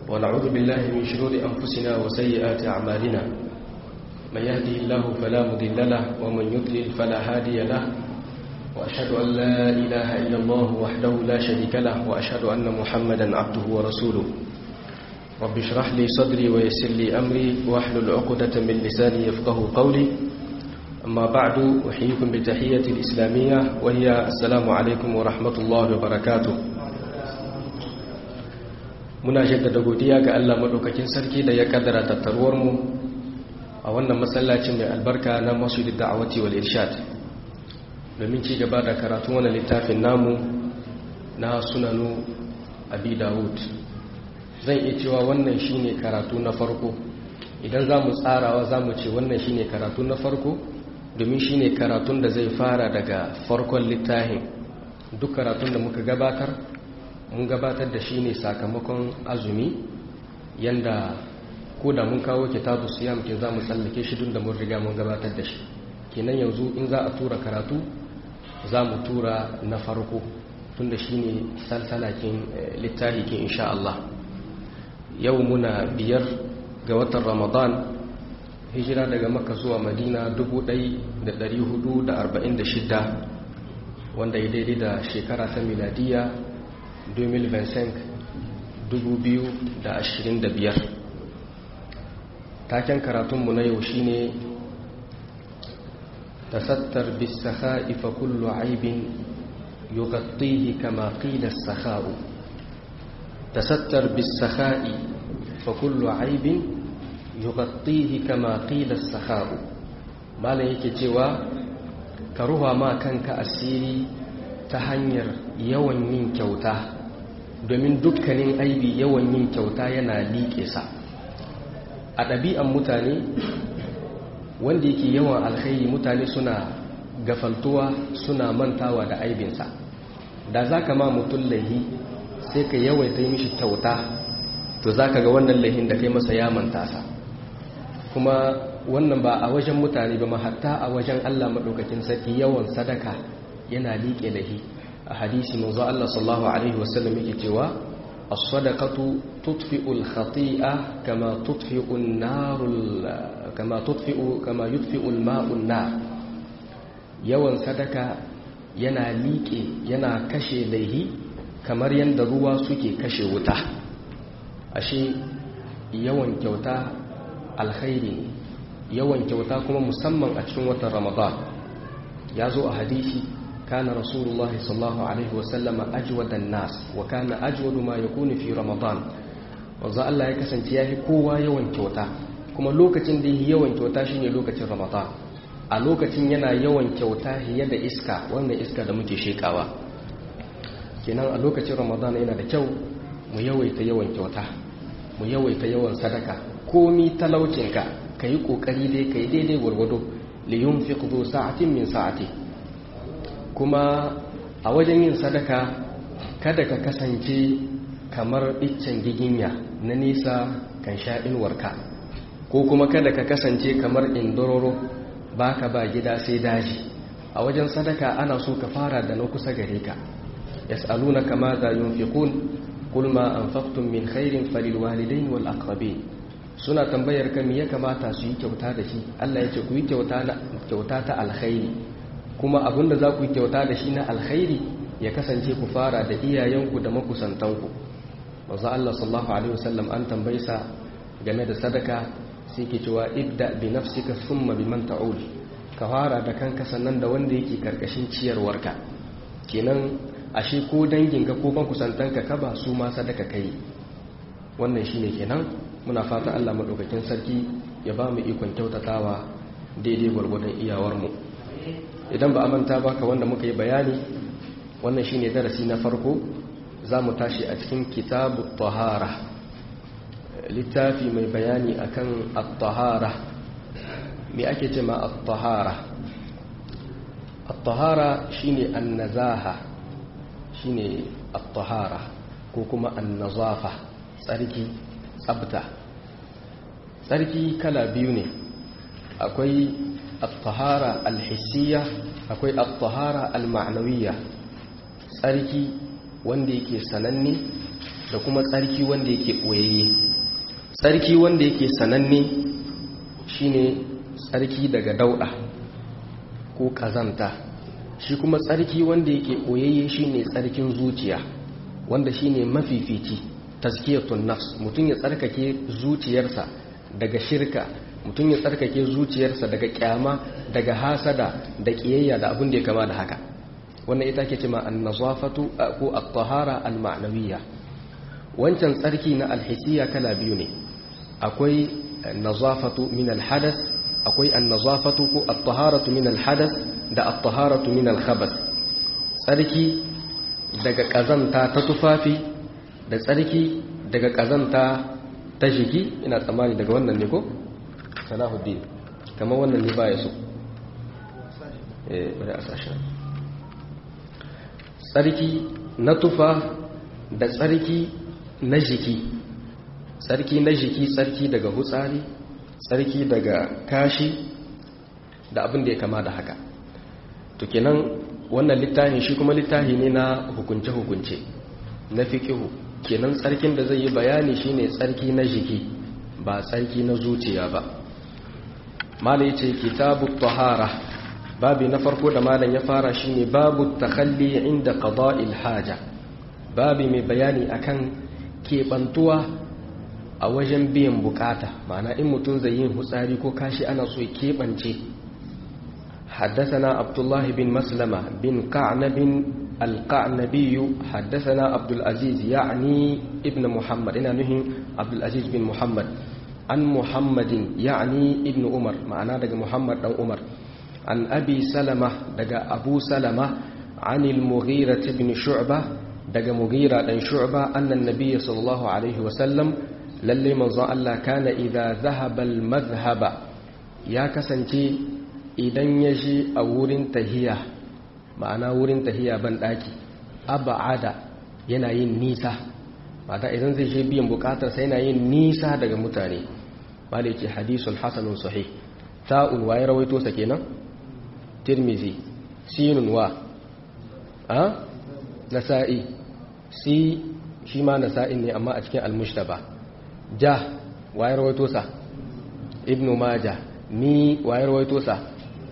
ونعوذ بالله من شرور أنفسنا وسيئات أعمالنا من يهده الله فلا مضل له ومن يضلل فلا هادي له وأشهد أن لا إله إلا الله وحده لا شريك له وأشهد أن محمدا عبده ورسوله رب اشرح لي صدري ويسر لي أمري واحلل عقدة من لساني يفقه قولي أما بعد أحييكم بالتحية الإسلامية وهي السلام عليكم ورحمة الله وبركاته muna jaddada godiya ga Allah madaukakin sarki da ya kaddara tattaruwar mu a wannan masallacin mai albarka na Masjidid Da'awati wal Irshad domin ci gaba da karatun wannan littafin namu na Sunanu Abi Dawud zan iya cewa wannan shine karatu na farko idan zamu tsarawa zamu ce wannan shine karatu na farko domin shine karatun da zai fara daga farkon littafin duk karatun da muka gabatar mun gabatar da shi ne sakamakon azumi yanda ko da mun kawo kitabu siyam ke za mu tsallake shi dun da mun riga mun gabatar da shi kenan yanzu in za a tura karatu za mu tura na farko tun da shi ne salsalakin littafi ke insha Allah yau muna biyar ga watan ramadan hijira daga maka zuwa madina 1446 wanda ya daidai da shekara ta miladiya 2025 taken karatunmu na yau shine tasattar bisakha'i fa kullu aibin yughattihi kama qila as-sakha'u tasattar bisakha'i fa kullu aibin yughattihi kama qila as-sakha'u malan yake cewa ka ruha ma kanka asiri ta hanyar yawan yin kyauta domin dukkanin aibi yawan yin kyauta yana liƙe sa a ɗabi'an mutane wanda yake yawan alkhairi mutane suna gafaltuwa suna mantawa da aibinsa da za ka ma mutum laihi sai ka yawaita mishi kyauta to za ka ga wannan laihin da kai masa ya manta sa kuma wannan ba a wajen mutane ba hatta a wajen allah maɗaukakin sarki yawan sadaka yana liƙe lahi a hadisi manzo Allah sallallahu alaihi wasallam yake cewa as-sadaqatu tudfi'u al-khati'a kama tudfi'u an-nar kama tudfi'u kama yudfi'u al-ma'u an-nar yawan sadaka yana liƙe yana kashe laihi kamar yanda ruwa suke kashe wuta ashe yawan kyauta alkhairi yawan kyauta kuma musamman a cikin watan Ramadan ya zo a hadisi كان رسول الله صلى الله عليه وسلم أجود الناس وكان أجود ما يكون في رمضان wanzu Allah ya kasance ya fi kowa yawan kyauta kuma lokacin da yi yawan kyauta shine lokacin ramadan a lokacin yana yawan kyauta fiye da iska wannan iska da muke shekawa kenan a lokacin ramadan yana da kyau mu yawaita yawan kyauta mu yawaita yawan sadaka komi talaucinka ka yi kokari dai ka yi daidai gwargwado liyun fi kudu sa'atin min sa'ati kuma a wajen yin sadaka kada ka kasance kamar iccen giginya na nisa kan sha inuwarka ko kuma kada ka kasance kamar indororo baka ba gida sai daji a wajen sadaka ana so ka fara da na kusa gare ka yas'aluna kama za yunfiqun qul ma anfaqtum min khairin falil walidain wal aqrabin suna tambayar ka me ya kamata su yi kyauta da shi Allah ya ce ku yi kyauta ta alkhairi kuma abinda za ku yi kyauta da shi na alkhairi ya kasance ku fara da iyayenku da makusantanku wanzu Allah sallallahu alaihi wasallam an tambaysa game da sadaka sai ke cewa ibda bi nafsika thumma biman ta'ul ka fara da kanka sannan da wanda yake karkashin ciyarwarka kenan ashe ko danginka ko makusantanka ka ba su ma sadaka kai wannan shine kenan muna fata Allah madaukakin sarki ya ba mu ikon kyautatawa daidai gwargwadon iyawarmu idan ba a manta ba ka wanda muka yi bayani wannan shine darasi na farko za mu tashi a cikin kitabu tahara littafi mai bayani akan at-tahara me ake ce ma at-tahara at-tahara shine an-nazaha shine at-tahara ko kuma an-nazafa tsarki tsabta tsarki kala biyu ne akwai at-tahara al-hissiyya akwai at-tahara al-ma'nawiyya tsarki wanda yake sananne da kuma tsarki wanda yake ɓoyayye tsarki wanda yake sananne shine tsarki daga dauɗa ko ƙazanta shi kuma tsarki wanda yake ɓoyayye shine tsarkin zuciya wanda shine mafifici tazkiyatun nafs mutum ya tsarkake zuciyarsa daga shirka mutum ya tsarkake zuciyarsa daga kyama daga hasada da kiyayya da abin da ya kama da haka wannan ita ke cima an-nazafatu ko at-tahara al-ma'nawiyya wancan tsarki na alhisiya kala biyu ne akwai nazafatu min al-hadath akwai an-nazafatu ko at-taharatu min al-hadath da at-taharatu min al-khabath tsarki daga kazanta ta tufafi da tsarki daga kazanta ta jiki ina tsammani daga wannan ne ko salahuddin kamar wannan ne baya so eh bari a sashen tsarki na tufa da tsarki na jiki tsarki na jiki tsarki daga hutsari tsarki daga kashi da abin da ya kama da haka to kenan wannan littafi shi kuma littafi ne na hukunce-hukunce na fiƙihu kenan tsarkin da zai yi bayani shine tsarki na jiki ba tsarki na zuciya ba mala yace kitabu tahara babi na farko da malam ya fara shine babu takhalli inda qada'il haja babi mai bayani akan kebantuwa a wajen biyan bukata ma'ana in mutum zai yin hutsari ko kashi ana so ya kebance حدثنا عبد الله بن مسلمة بن قعنب القعنبي حدثنا عبد العزيز يعني ابن محمد إنا نهي عبد العزيز بن محمد عن محمد يعني ابن عمر معنا دقى محمد أو عمر عن أبي سلمة دقى أبو سلمة عن المغيرة بن شعبة دقى مغيرة بن شعبة أن النبي صلى الله عليه وسلم للي من الله كان إذا ذهب المذهب يا كسنتي idan ya shi a wurin tahiya ma'ana wurin tahiya ban daki aba'ada yana yin nisa mata idan zai je biyan bukatar sai yana yin nisa daga mutane ba da yake hadisun hasanun sahih ta'un waye rawaito sa kenan tirmizi sinun wa a nasa'i si shi ma nasa'in ne amma a cikin almushtaba ja waye rawaito sa ibnu majah ni waye rawaito sa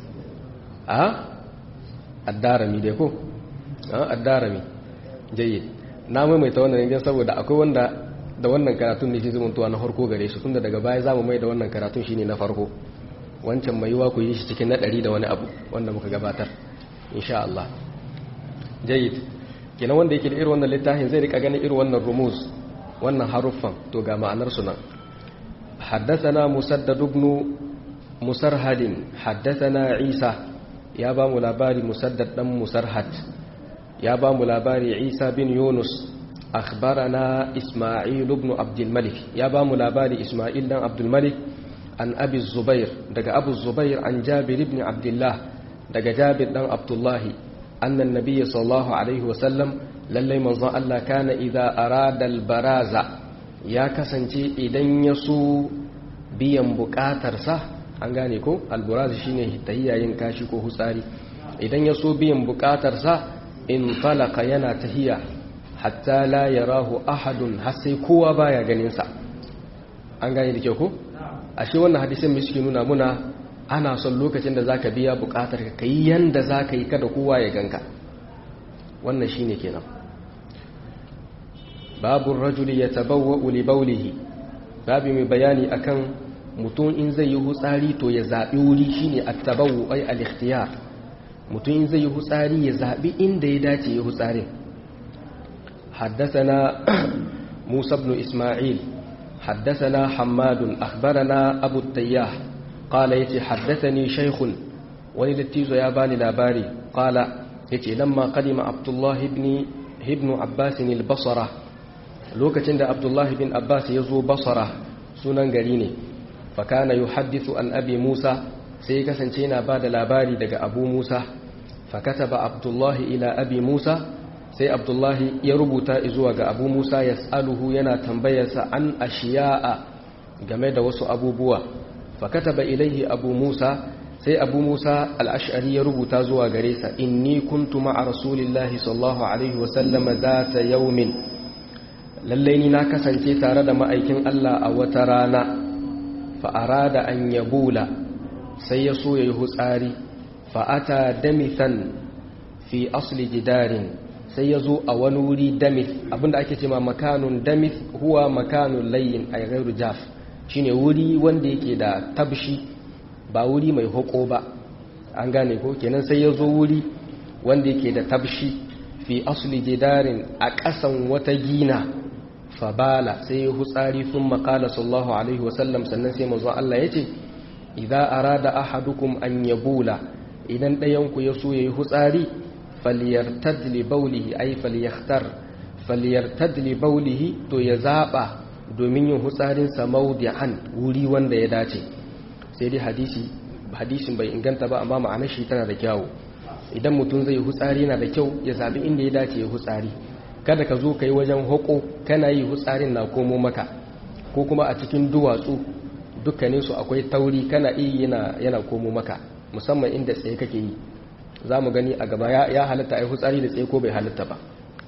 a addarami dai ko a addarami jayyid na maimaita wannan ne saboda akwai wanda da wannan karatun ne shi zumuntuwa na farko gare shi tunda daga baya zamu mai da wannan karatun shine na farko wancan mai yiwa ku yi shi cikin na ɗari da wani abu wanda muka gabatar insha Allah jayyid kenan wanda yake da irin wannan littafin zai rika ganin irin wannan rumuz wannan haruffan to ga ma'anar su nan حدثنا مسدد بن مسرهد حدثنا عيسى ya ba mu labari musaddad dan musarhat ya ba mu labari isa bin yunus akhbarana isma'il ibn abdul malik ya ba mu labari isma'il dan abdul malik an abi zubair daga abu zubair an jabir ibn abdullah daga jabir dan abdullah anna nabiyyi sallallahu alaihi wa sallam lallai manzon Allah kana idza arada al baraza ya kasance idan ya so biyan bukatarsa an gane ko alburazi shine tahiyya yin kashi ko hutsari idan ya so biyan bukatarsa in talaka yana tahiya hatta la yarahu ahadun har sai kowa baya ganin sa an gane da kyau ko ashe wannan hadisin mai suke nuna muna ana son lokacin da zaka biya bukatar ka kai yanda zaka yi kada kowa ya ganka wannan shine kenan babu rajuli yatabawwa li bawlihi babu mai bayani akan mutum in zai yi hutsari to ya zaɓi wuri shine attabawu ai al-ikhtiyar mutum in zai yi hutsari ya zaɓi inda ya dace ya hutsarin حدثنا موسى بن إسماعيل حدثنا حماد أخبرنا أبو التياح قال يتي حدثني شيخ وللتيز ياباني لاباري قال يتي لما قدم عبد الله بن ابن عباس البصرة لوكتند عبد الله بن عباس يزو بصرة سنن قريني fakana yuhaddithu an abi Musa sai kasance yana bada labari daga Abu Musa fakataba Abdullahi ila abi Musa sai Abdullahi ya rubuta zuwa ga Abu Musa yas'aluhu yana tambayarsa an ashiya'a game da wasu abubuwa fakataba ilaihi Abu Musa sai Abu Musa al-Ash'ari ya rubuta zuwa gare sa inni kuntu ma'a Rasulillahi sallallahu alaihi wa sallam zata yawmin lallai ni na kasance tare da ma'aikin Allah a wata rana fa'ara da an yabula sai ya so ya yi hutsari fa'ata damithan fi asli jidarin sai ya zo a wani wuri damith abinda ake ce ma makanun damith huwa makanun layin a gairu jaf shine wuri wanda yake da tabshi ba wuri mai hoko ba an gane ko kenan sai ya zo wuri wanda yake da tabshi fi asli jidarin a ƙasan wata gina fabala sai ya hutsari sun makala sallahu alaihi wasallam sannan sai mazan Allah ya ce idan arada ahadukum an yabula idan ɗayanku ya so ya yi hutsari falyartad li baulihi ay falyahtar falyartad li baulihi to ya zaba domin yin hutsarin sa mawdi'an wuri wanda ya dace sai dai hadisi hadisin bai inganta ba amma ma'anar shi tana da kyau idan mutum zai hutsari yana da kyau ya zabi inda ya dace ya hutsari kada ka zo kai wajen hoko kana yi hutsarin na komo maka ko kuma a cikin duwatsu dukkanin su akwai tauri kana iya yana yana komo maka musamman inda tsaye kake yi za mu gani a gaba ya halatta a yi hutsari da tsaye ko bai halatta ba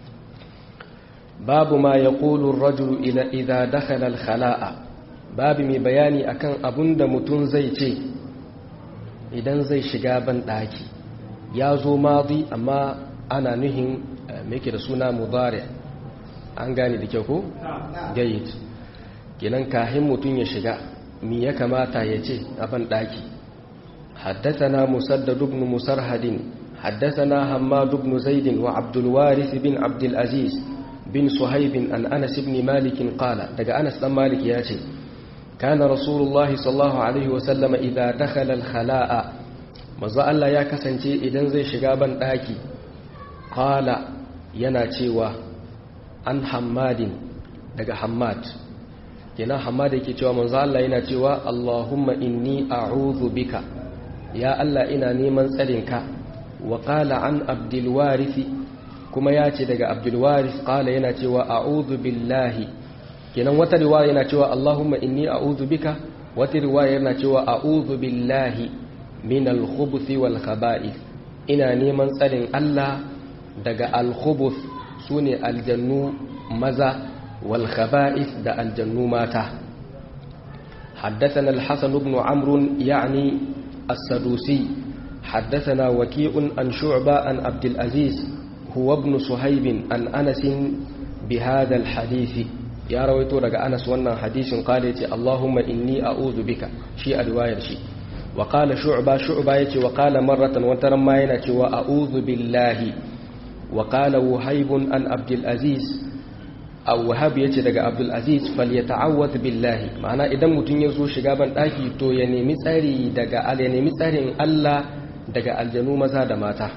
babu ma ya ƙolun rajulu idha dakhala al-khala'a babu mai bayani akan abun da mutum zai ce idan zai shiga ban ɗaki ya zo mazi amma ana nuhin mai da suna mudari an gane da kyau ko? gayit kenan kahin mutum ya shiga mi ya kamata ya ce a ban ɗaki حدثنا مسدد بن مسرهد حدثنا حماد بن زيد وعبد الوارث بن عبد العزيز بن صهيب عن أنس بن مالك قال دقى أنس بن مالك ياتي كان رسول الله صلى الله عليه وسلم إذا دخل الخلاء مزا الله يا كسنتي إذن زي شغابا داكي قال يناتيوا عن حماد دقى حماد كنا حماد يكي تيوا مزا الله يناتيوا اللهم إني أعوذ بك ya Allah ina neman tsarinka wa qala an abdul warith kuma ya ce daga abdul warith qala yana cewa a'udhu billahi kenan wata riwaya yana cewa Allahumma inni a'udhu bika wata riwaya yana cewa a'udhu billahi min al-khubuthi wal khaba'ith ina neman tsarin Allah daga al-khubuth sune aljannu maza wal khaba'ith da aljannu mata حدثنا الحسن بن عمرو يعني السدوسي حدثنا وكيء عن شعبة عن عبد العزيز هو ابن صهيب عن أنس بهذا الحديث يا رويتو رجع أنس وانا حديث قال اللهم إني أعوذ بك شيء رواية شيء وقال شعبة شعبة وقال مرة وترمينا وأعوذ بالله وقال وهيب عن عبد العزيز aw wahab yace daga abdul aziz falyata'awwad billahi ma'ana idan mutun ya zo shiga ban daki to ya nemi tsari daga al ya nemi tsarin Allah daga aljanu maza da mata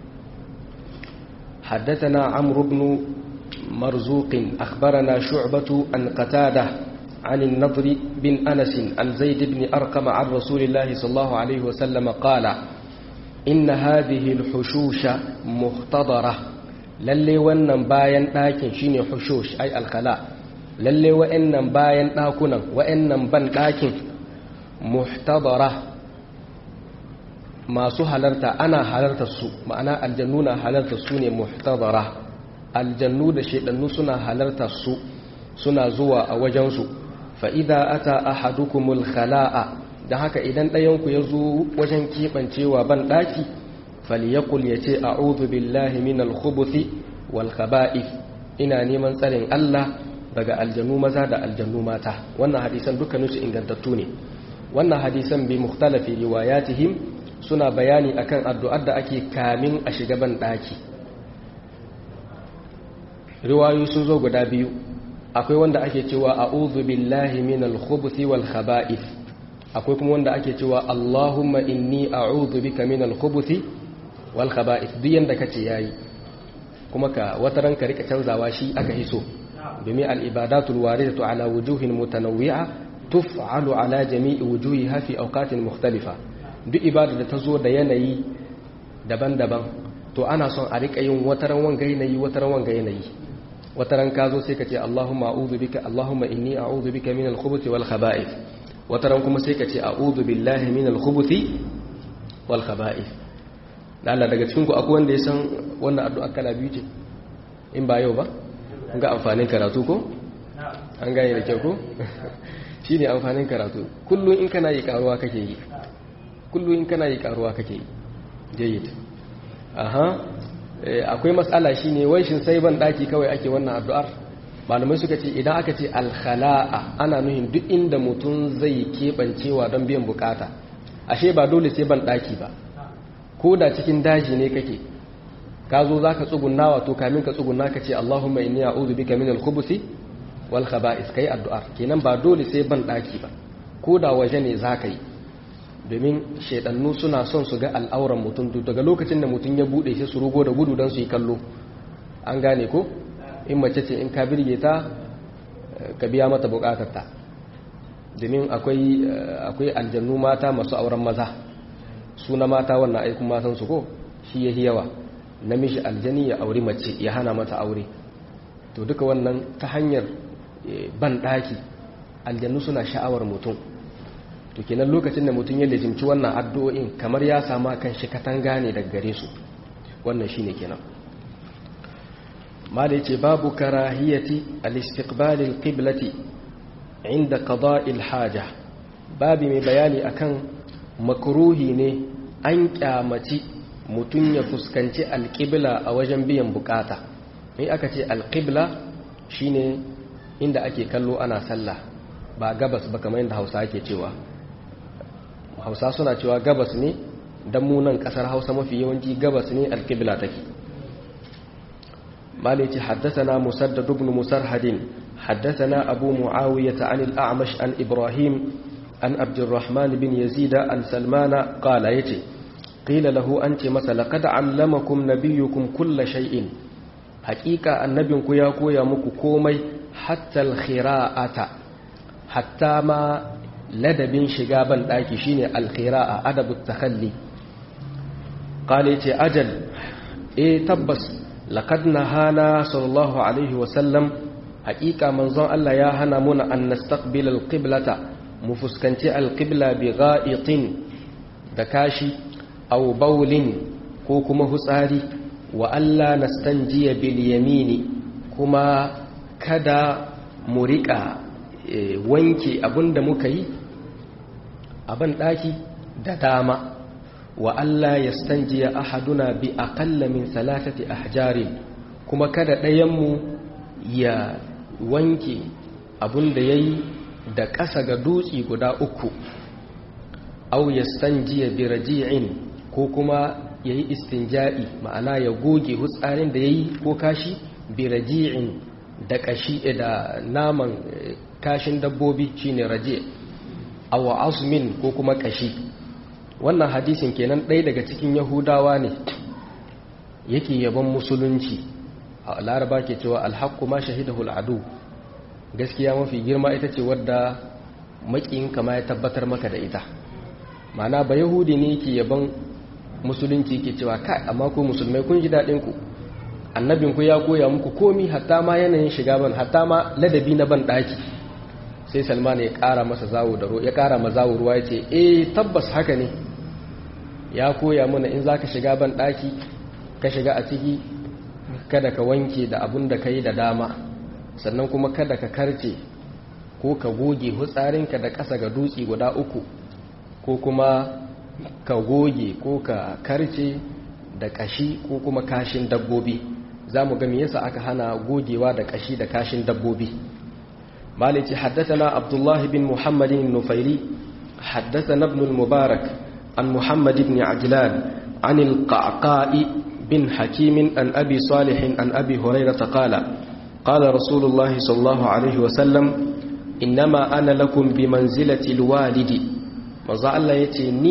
حدثنا عمرو بن مرزوق أخبرنا شعبة عن قتادة عن النضر بن أنس عن زيد بن أرقم عن رسول الله صلى الله عليه وسلم قال إن هذه الحشوش مختضرة lalle wannan bayan ɗakin shine hushush ai alkhala lalle wa'annan bayan ɗakunan wa'annan ban ɗakin muhtadara masu halarta ana halartar su ma'ana aljannu na halartar su ne muhtadara aljannu da shedannu suna halartar su suna zuwa a wajensu fa'ida ata ahadukumul khala'a don haka idan ɗayanku ya zo wajen keɓancewa ban ɗaki falyakul ya ce a billahi min alkhubuthi wal khaba'ith ina neman tsarin Allah daga aljanu maza da aljanu mata wannan hadisan dukkanin su ingantattu ne wannan hadisan bi mukhtalafi riwayatihim suna bayani akan addu'ar da ake kamin a shiga ban daki riwayoyi sun zo guda biyu akwai wanda ake cewa a'udhu billahi min alkhubuthi wal khaba'ith akwai kuma wanda ake cewa Allahumma inni a'udhu bika min alkhubuthi wal khaba'ith duk yanda kace yayi kuma ka wata ranka rika canzawa shi aka hiso domin al ibadatul waridatu ala wujuhin mutanawwi'a tuf'alu ala jami'i wujuhiha fi awqatin mukhtalifa duk ibada da ta zo da yanayi daban-daban to ana son a rika yin wataran wanga yanayi wataran wanga yanayi wataran ka zo sai ka ce Allahumma a'udhu bika Allahumma inni a'udhu bika min al-khubuthi wal khaba'ith wataran kuma sai ka ce a'udhu billahi min al-khubuthi wal khaba'ith da Allah daga cikin ku akwai wanda ya san wannan addu'a kala biyu ce in ba yau ba ga amfanin karatu ko an gane da kyau ko shi ne amfanin karatu kullum in kana yi karuwa kake yi kullum in kana yi karuwa kake yi jayyid aha akwai matsala shine wai shin sai ban daki kawai ake wannan addu'ar malamai suka ce idan aka ce alkhala'a ana nuhin duk inda mutum zai keɓancewa don biyan bukata ashe ba dole sai ban daki ba ko da cikin daji ne kake ka zo za ka tsugunna wato kamin ka tsugunna ka ce Allahumma inni a'udhu bika min al-khubuthi wal khaba'is kai addu'ar kenan ba dole sai ban daki ba ko da waje ne za ka yi domin shaidannu suna son su ga al'auran mutum daga lokacin da mutum ya bude shi su rugo da gudu don su yi kallo an gane ko in mace ce in ka birge ta ka biya mata bukatarta domin akwai akwai aljannu mata masu auren maza su na mata wannan aikun matan su ko shi yahi yawa namiji aljani ya auri mace ya hana mata aure to duka wannan ta hanyar ban daki aljannu suna sha'awar mutum to kenan lokacin da mutum ya lejimci wannan addu'o'in kamar ya sama kan shi katanga ne daga gare su wannan shine kenan mala yace babu karahiyati al-istiqbal al-qiblati inda qada'i al-haja babu mai bayani akan makruhi ne an kyamaci mutum ya fuskanci al-qibla a wajen biyan bukata mai aka ce al-qibla shine inda ake kallo ana sallah ba gabas ba kamar yadda Hausa ake cewa hausa suna cewa gabas ne don munan kasar hausa mafi yawanci gabas ne alkibla take malici haddasana musaddad ibn musarhadin haddasana abu muawiyah an al-a'mash an ibrahim an abdurrahman bin yazid an salmana qala yace qila lahu anti masa laqad allamakum nabiyyukum kull shay'in haqiqa annabinku ya koya muku komai hatta al-khira'ata hatta ma ladabin shiga ban daki shine alkhira'a adabut takhalli qala yace ajal eh tabbas laqad nahana sallallahu alaihi wa sallam haqiqa manzon Allah ya hana muna an nastaqbil alqiblata mu fuskanci alqibla bi gha'itin da kashi aw bawlin ko kuma hutsari wa alla nastanjiya bil yamini kuma kada mu riƙa wanke abinda muka yi a ban ɗaki da dama wa Allah ya stanjiya ahaduna bi aƙalla min salatati ahjarin kuma kada ɗayanmu ya wanke abinda ya yi da ƙasa ga dutse guda uku au ya stanjiya bi raji'in ko kuma ya yi istinja'i ma'ana ya goge hutsarin da ya yi ko kashi bi raji'in da ƙashi da naman kashin dabbobi shine raji awa azmin ko kuma kashi wannan hadisin kenan ɗaya daga cikin yahudawa ne yake yaban musulunci a laraba ke cewa alhaqqu ma shahidahu al'adu gaskiya mafi girma ita ce wadda makiyinka ma ya tabbatar maka da ita ma'ana ba yahudi ne yake yaban musulunci ke cewa kai amma ko musulmai kun ji daɗin ku annabinku ya koya muku komi hatta ma yanayin shiga ban hatta ma ladabi na ban ɗaki sai salman ya ƙara masa zawo da ruwa ya ƙara ma zawo ruwa ya ce eh tabbas haka ne ya koya mana in za ka shiga ban ɗaki ka shiga a ciki kada ka wanke da abun da ka yi da dama sannan kuma kada ka karce ko ka goge hutsarinka da ƙasa ga dutse guda uku ko kuma ka goge ko ka karce da ƙashi ko kuma kashin dabbobi za mu gami yasa aka hana gogewa da ƙashi da kashin dabbobi مالك حدثنا عبد الله بن محمد النفيلي حدثنا ابن المبارك عن محمد بن عجلان عن القعقاء بن حكيم عن أبي صالح عن أبي هريرة قال قال رسول الله صلى الله عليه وسلم إنما أنا لكم بمنزلة الوالد وزع الله يتني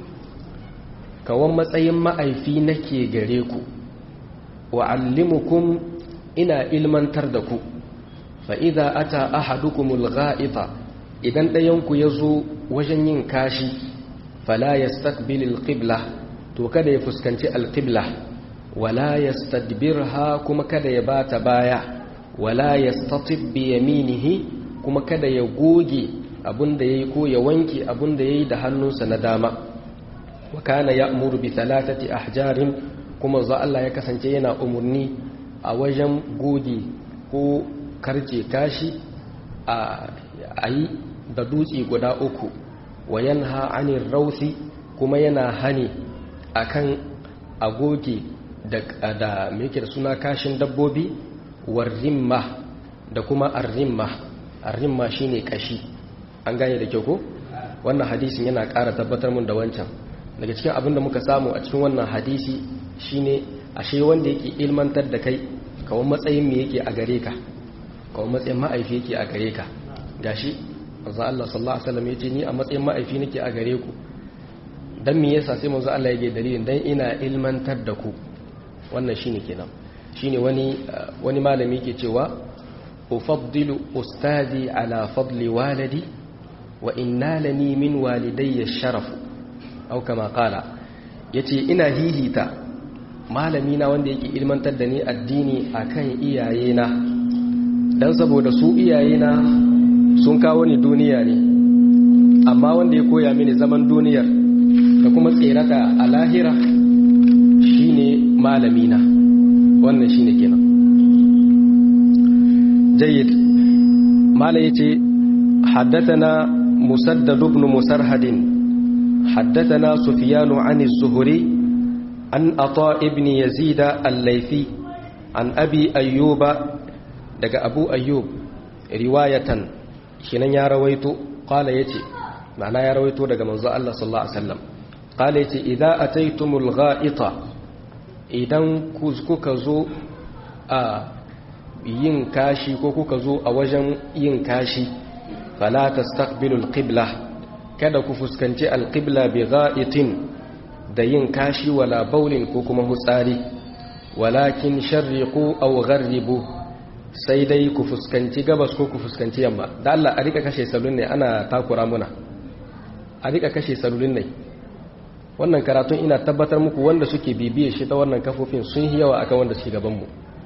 كوان matsayin ma'aifi nake gare ku wa'allimukum ina ilmantar da ku fa'iza ata ahadukumul ga'ita idan ɗayanku ya zo wajen yin kashi fala ya stakbilil ƙibla to kada ya fuskanci alƙibla wala ya stadbirha kuma kada ya bata baya wala ya statib bi yaminihi kuma kada ya goge abinda ya yi ko ya wanke abinda ya yi da hannunsa na dama wa kana ya umuru bi talatati ahjarin kuma za Allah ya kasance yana umarni a wajen goge ko karce kashi a yi da dutse guda uku wa yanha anir rausi kuma yana hani akan agoge da da me yake da suna kashin dabbobi warrimma da kuma arrimma arrimma shine kashi an gane da kyau ko wannan hadisin yana ƙara tabbatar mun da wancan daga cikin abin da muka samu a cikin wannan hadisi shine ashe wanda yake ilmantar da kai kawai matsayin me yake a gare ka kawai matsayin ma'aifi yake a gare ka gashi manzo Allah sallallahu alaihi wasallam yace ni a matsayin ma'aifi nake a gare ku dan me yasa sai manzo Allah yake dalilin dan ina ilmantar da ku wannan shine kenan shine wani wani malami yake cewa ufaddilu ustadi ala fadli waladi wa innalani min walidayya sharaf au kama qala yace ina hihita malami na wanda yake ilmantar da ni addini akan iyayena dan saboda su iyayena sun kawo ni duniya ne amma wanda ya koya mini zaman duniyar da kuma tserata a lahira shine malamina wannan shine kenan jayyid malai yace haddathana musaddad ibn musarhad haddathana sufyan an az-zuhri an ata ibn yazid al-laythi an abi ayyuba daga abu ayyub riwayatan kinan ya rawaito qala yace ma'ana ya rawaito daga manzo Allah sallallahu alaihi wasallam qala yace idza ataytumul gha'ita idan kuka zo a yin kashi ko kuka zo a wajen yin kashi fala tastaqbilul qibla kada ku fuskanci alqibla bi gha'itin da yin kashi wala baulin ko kuma hutsari walakin sharriqu aw gharribu sai dai ku fuskanci gabas ko ku fuskanci yamma da Allah a rika kashe salun ne ana takura muna a rika kashe salulun ne wannan karatun ina tabbatar muku wanda suke bibiye shi ta wannan kafofin sun yi yawa akan wanda suke gaban mu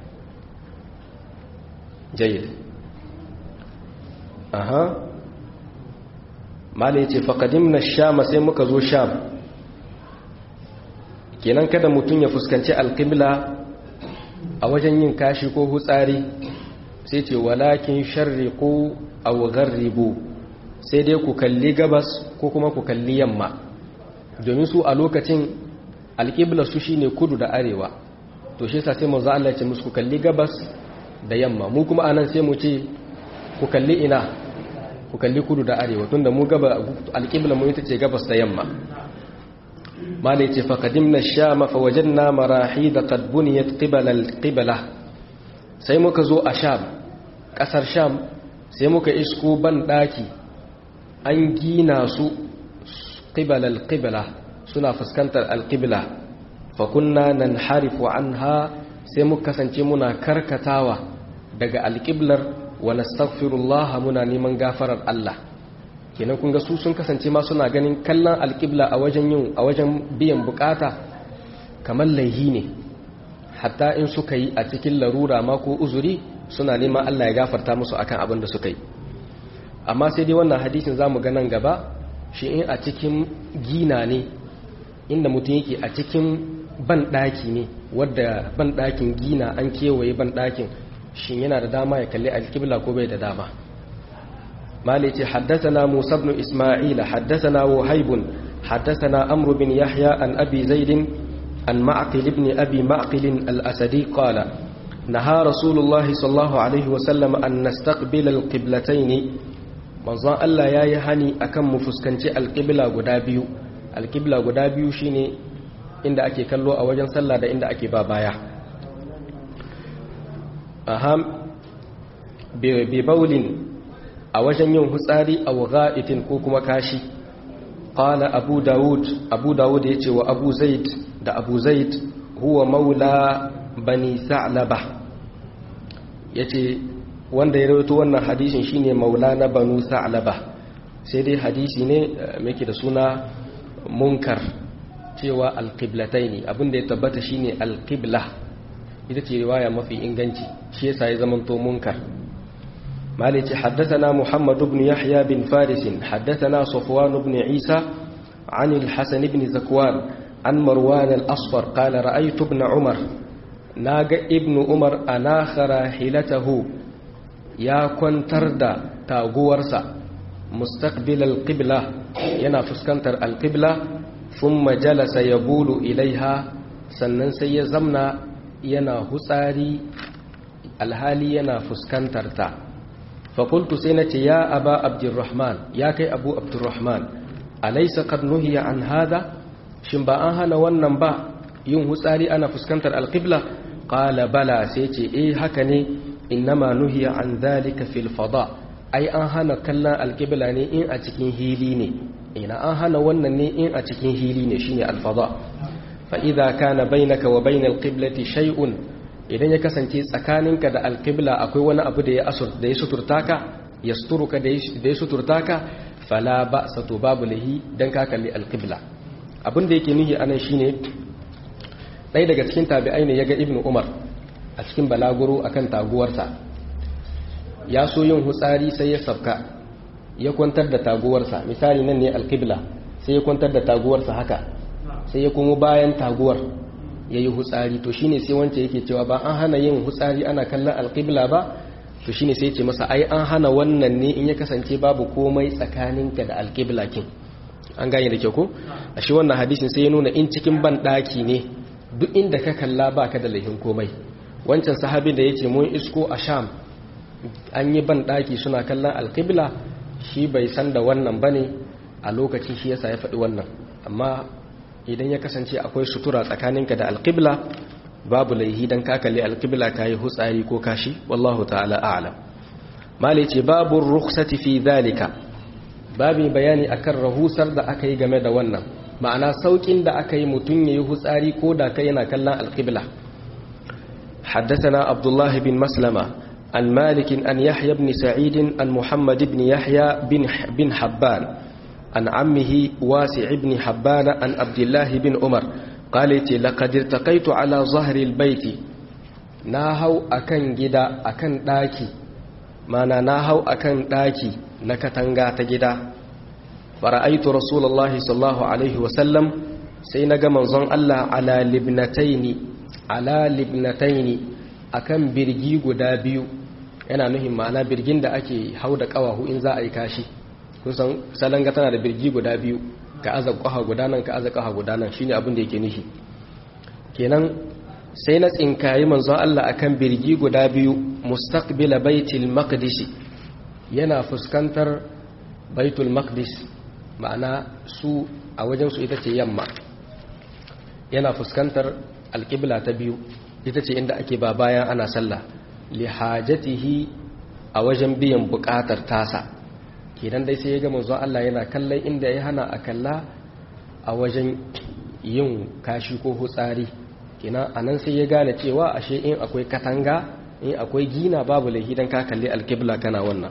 jayyid aha mala yace faqadimna sham sai muka zo sham kenan kada mutun ya fuskanci alqibla a wajen yin kashi ko hutsari sai ce walakin sharriqu aw gharribu sai dai ku kalli gabas ko kuma ku kalli yamma domin su a lokacin alqibla su shine kudu da arewa to shi yasa sai manzo Allah ya ce musu ku kalli gabas da yamma mu kuma anan sai mu ce ku kalli ina ku kalli kudu da arewa tunda mu gaba alqibla mu ita ce gabas da yamma malai ce faƙadimna shama fa wajen na marahi da ƙadbuniyar ƙibala sai muka zo a sham ƙasar sham sai muka isko ban ɗaki an gina su ƙibalar ƙibala suna fuskantar alƙibla fakunna nan harifu an ha sai muka kasance muna karkatawa daga alƙiblar wa nastaghfirullah muna neman gafarar Allah kenan kun ga su sun kasance ma suna ganin kallon alƙibla a wajen yin a wajen biyan bukata kamar laihi ne hatta in suka yi a cikin larura ma ko uzuri suna neman Allah ya gafarta musu akan abin da suka yi amma sai dai wannan hadisin zamu ga nan gaba shi in a cikin gina ne inda mutum yake a cikin ban daki ne wadda ban dakin gina an kewaye ban dakin shin yana da dama ya kalli alƙibla ko bai da dama مالك حدثنا موسى بن إسماعيل حدثنا وهيب حدثنا أمر بن يحيى عن أبي زيد عن معقل بن أبي معقل الأسدي قال نهى رسول الله صلى الله عليه وسلم أن نستقبل القبلتين manzon Allah ya yi hani akan mu fuskanci alƙibla guda biyu alƙibla guda biyu shine inda ake kallo a wajen sallah da inda ake ba baya aham bi baulin a wajen yin hutsari a ga'itin ko kuma kashi ƙala abu dawud abu dawud ya ce wa abu zaid da abu zaid huwa maula bani sa'laba ya ce wanda ya rawaito wannan hadishin shine maula na banu sa'laba sai dai hadisi ne mai da suna munkar cewa alƙiblatai ne abinda ya tabbata shine alƙibla ita ce riwaya mafi inganci shi yasa ya zamanto munkar مالك حدثنا محمد بن يحيى بن فارس حدثنا صفوان بن عيسى عن الحسن بن زكوان عن مروان الأصفر قال رأيت ابن عمر naga ibnu umar anakhara hilatahu ya kwantar da taguwarsa mustaqbil alqibla yana fuskantar alqibla thumma jalasa yabulu ilaiha sannan sai ya zamna yana hutsari alhali yana fuskantar ta fakultu sai na ce ya aba abdurrahman ya kai abu abdurrahman alaisa qad nuhiya an hada shin ba an hana wannan ba yin hutsari ana fuskantar alqibla qala bala sai ce eh haka ne innama nuhiya an dhalika fil fada ai an hana kallon alqibla ne in a cikin hili ne ina an hana wannan ne in a cikin hili ne shine alfada fa idza kana bainaka wa bainal qiblati shay'un idan ya kasance tsakaninka da alqibla akwai wani abu da ya asur da ya suturta ka yasturuka da ya suturta ka fala ba'sa to babu lahi dan ka kalli alqibla abin da yake nuhi anan shine ɗaya daga cikin tabi'ai ne yaga ibnu umar a cikin balaguro akan taguwarsa ya so yin hutsari sai ya sabka ya kwantar da taguwarsa misali nan ne alqibla sai ya kwantar da taguwarsa haka sai ya kuma bayan taguwar ya yi hutsari to shine sai wance yake cewa ba an hana yin hutsari ana kallon alƙibla ba to shine sai ce masa ai an hana wannan ne in ya kasance babu komai tsakaninka da alƙibla kin an gane da kyau ko a shi wannan hadisin sai ya nuna in cikin ban ɗaki ne duk inda ka kalla ba ka da laifin komai wancan sahabi da ya ce mun isko a sham an yi ban ɗaki suna kallon alƙibla shi bai san da wannan bane a lokacin shi yasa ya faɗi wannan amma idan ya kasance akwai sutura tsakaninka da alƙibla babu laihi don kakali alƙibla ka yi hutsari ko kashi wallahu ta'ala a'lam mali ce babu rukhsati fi dhalika babu bayani akan rahusar da aka yi game da wannan ma'ana saukin da aka yi mutum ya yi hutsari ko da kai yana kallon alƙibla حدثنا عبد الله بن مسلمة عن مالك أن يحيى بن سعيد عن محمد بن يحيى بن بن حبان عن عمه واسع بن حبان عن عبد الله بن عمر قال لقد ارتقيت على ظهر البيت ناهو أكن جدا أكن داكي مانا ناهو أكن داكي نكتنغا تجدا فرأيت رسول الله صلى الله عليه وسلم سينغ منظن الله على لبنتين على لبنتين أكن برجي قدا بيو yana nuhin ma'ana birgin da ake hau da ƙawahu in za a yi kashi kusan salanga tana da birgi guda biyu ka aza ƙaha guda nan ka aza ƙaha guda nan shine abin da yake nufi kenan sai na tsinkayi manzon Allah akan birgi guda biyu mustaqbila baitul maqdis yana fuskantar baitul maqdis ma'ana su a wajen su ita ce yamma yana fuskantar alƙibla ta biyu ita ce inda ake ba bayan ana sallah li hajatihi a wajen biyan buƙatar tasa kenan dai sai ya ga manzon Allah yana kallon inda ya hana a kalla a wajen yin kashi ko hutsari kenan anan sai ya gane cewa ashe in akwai katanga in akwai gina babu laifi dan ka kalli alqibla kana wannan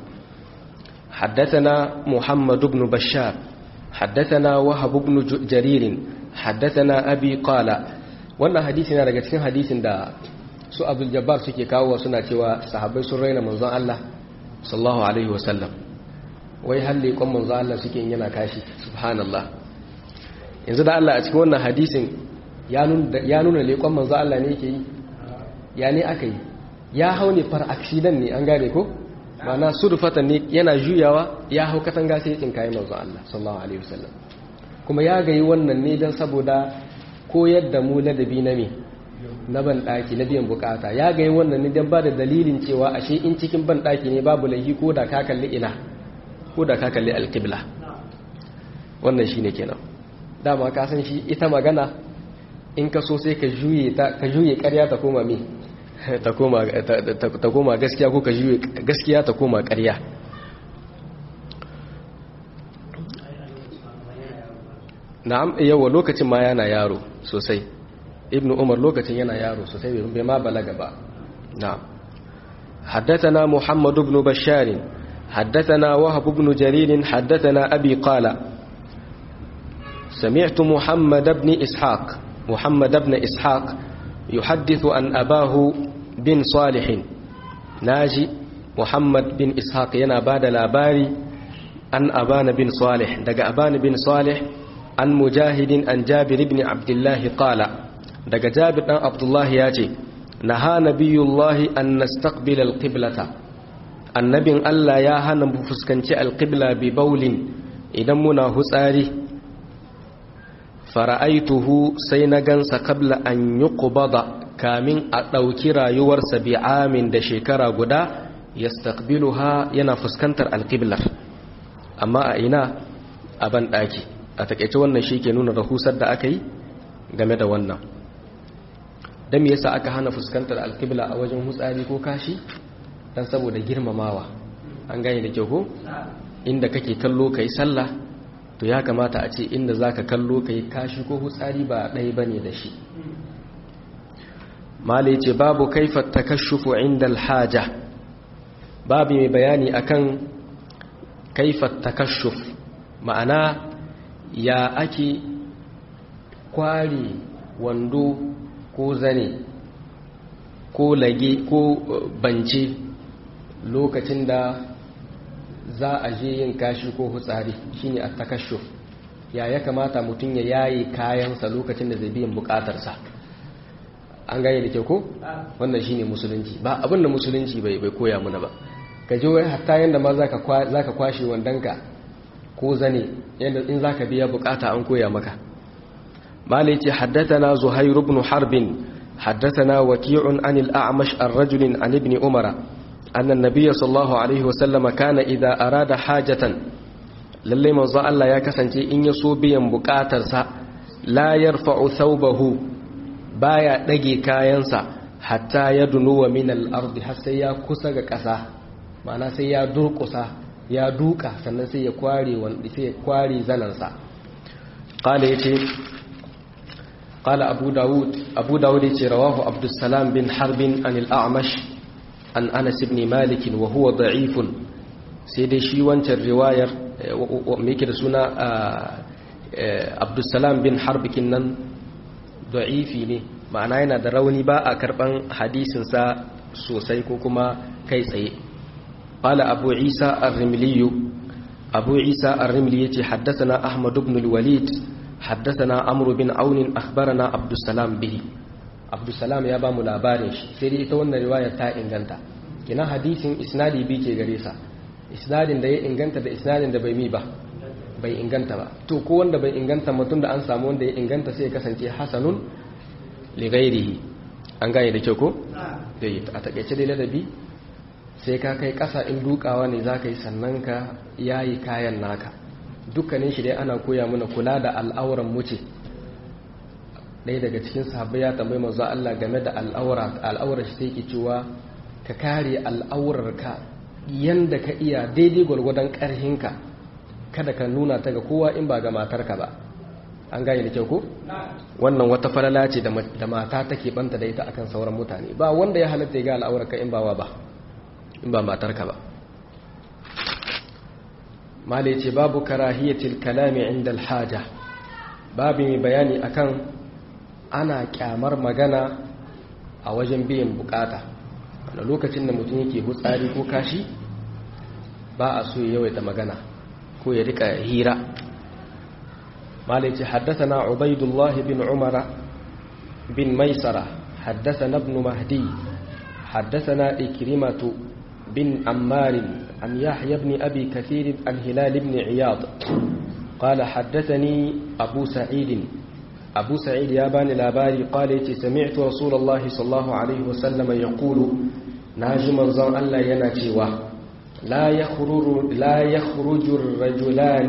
حدثنا محمد بن بشار حدثنا وهب بن جرير حدثنا أبي قال wannan hadisi na daga cikin hadisin da su Abdul Jabbar suke kawo suna cewa sahabbai sun raina manzon Allah sallallahu alaihi wasallam wai halle kon manzo Allah suke yin yana kashi subhanallah yanzu da Allah a cikin wannan hadisin ya nuna ya nuna leƙon manzo Allah ne yake yi ya ne aka yi ya hau ne far accident ne an gane ko ma'ana surfatan ne yana juyawa ya hau katanga sai ya tsinkaye manzo Allah sallallahu alaihi wasallam kuma ya gayi wannan ne dan saboda koyar da mu ladabi na me na ban daki na biyan bukata ya gayi wannan ne dan ba da dalilin cewa ashe in cikin ban daki ne babu laifi ko da ka kalli ina ko da ka kalli alƙibla wannan shi ne kenan dama ka san shi ita magana in ka so sai ka juye ƙarya ta koma me ta koma gaskiya ko ka juye gaskiya ta koma ƙarya na'am yawa lokacin ma yana yaro sosai ibn umar lokacin yana yaro sosai bai ma balaga ba na'am حدثنا محمد بن بشار حدثنا وهب بن جرير حدثنا أبي قال سمعت محمد بن إسحاق محمد بن إسحاق يحدث عن أباه بن صالح ناجي محمد بن إسحاق ينا بعد الأباري عن أبان بن صالح دق أبان بن صالح عن مجاهد عن جابر بن عبد الله قال دق جابر بن عبد الله ياتي naha nabiyullahi an nastaqbil alqiblata annabin Allah ya hana mu fuskanci alqibla bi baulin idan muna hutsari fara'aituhu sai na gansa kabla an yuqbada kamin a ɗauki rayuwarsa bi amin da shekara guda yastaqbiluha yana fuskantar alqiblar amma a ina a ban daki a takeice wannan shi ke nuna rahusar da aka yi game da wannan dan me yasa aka hana fuskantar alqibla a wajen hutsari ko kashi dan saboda girmamawa an gane da kyau ko inda kake kallo kai sallah to ya kamata a ce inda zaka kallo kai kashi ko hutsari ba ɗaya bane da shi mala yace babu kaifa takashufu inda alhaja babu mai bayani akan kaifa takashuf ma'ana ya ake kware wando ko zane ko lage ko bance lokacin da za a je yin kashi ko hutsari shine a takashuf ya ya kamata mutum ya yaye kayansa lokacin da zai biyan bukatarsa an gane da kyau ko wannan shine musulunci ba abin da musulunci bai bai koya mana ba ka je wai hatta yanda ma zaka zaka kwashe wandanka ko zane yanda in zaka biya bukata an koya maka malai ce haddathana zuhair ibn harbin haddathana waqi'un an al-a'mash ar-rajul an ibn umara anna an-nabiy sallallahu alaihi wasallam kana idza arada hajatan lalle manzo Allah ya kasance in ya so biyan bukatarsa la yarfa'u thawbahu baya dage kayansa hatta ya dunuwa min al-ardi har sai ya kusa ga ƙasa ma'ana sai ya durƙusa ya duka sannan sai ya kware wanda sai ya kware zanansa qala yace qala abu daud abu daud yace rawahu abdussalam bin harbin an al-a'mash an anas ibn malik wa huwa da'if sai dai shi wancan riwayar me yake da suna abdussalam bin harbikin nan da'ifi ne ma'ana yana da rauni ba a karban hadisinsa sosai ko kuma kai tsaye قال أبو عيسى الرملي أبو عيسى الرملي حدثنا أحمد بن الوليد حدثنا عمرو بن عون أخبرنا عبد السلام به عبد السلام يا بام لابارش سيدي ita wannan riwaya ta inganta kina hadisin isnadi bi ke gare sa isnadin da ya inganta da isnadin da bai mi ba bai inganta ba to ko wanda bai inganta mutum da an samu wanda ya inganta sai ya kasance hasanun li ghairihi an gane da kyau ko dai a takeice dai ladabi sai ka kai ƙasa in dukawa ne za ka yi sannan ka yayi kayan naka dukkanin shi dai ana koya mana kula da al'auran muce ɗaya daga cikin sahabbai ya tambayi manzo Allah game da al'aura al'aurar shi sai ke cewa ka kare al'aurar ka yanda ka iya daidai gwargwadon ƙarhinka kada ka nuna ta ga kowa in ba ga matarka ba an gane da kyau ko wannan wata falala ce da mata take banta da ita akan sauran mutane ba wanda ya halatta ya ga al'aurar ka in ba wa ba in ba matarka ba mala ce babu karahiyatil kalami inda alhaja babu mai bayani akan ana kyamar magana a wajen biyan bukata a lokacin da mutum yake hutsari ko kashi ba a so yawaita magana ko ya rika hira mala ce haddasa ubaidullahi bin umara bin maisara haddasa ibn mahdi حدثنا إكرمة بن عمار عن يحيى بن أبي كثير عن هلال بن عياض قال حدثني أبو سعيد أبو سعيد يابان الأباري قال سمعت رسول الله صلى الله عليه وسلم يقول ناجم الزن ألا يناتيوه لا يخرج لا يخرج الرجلان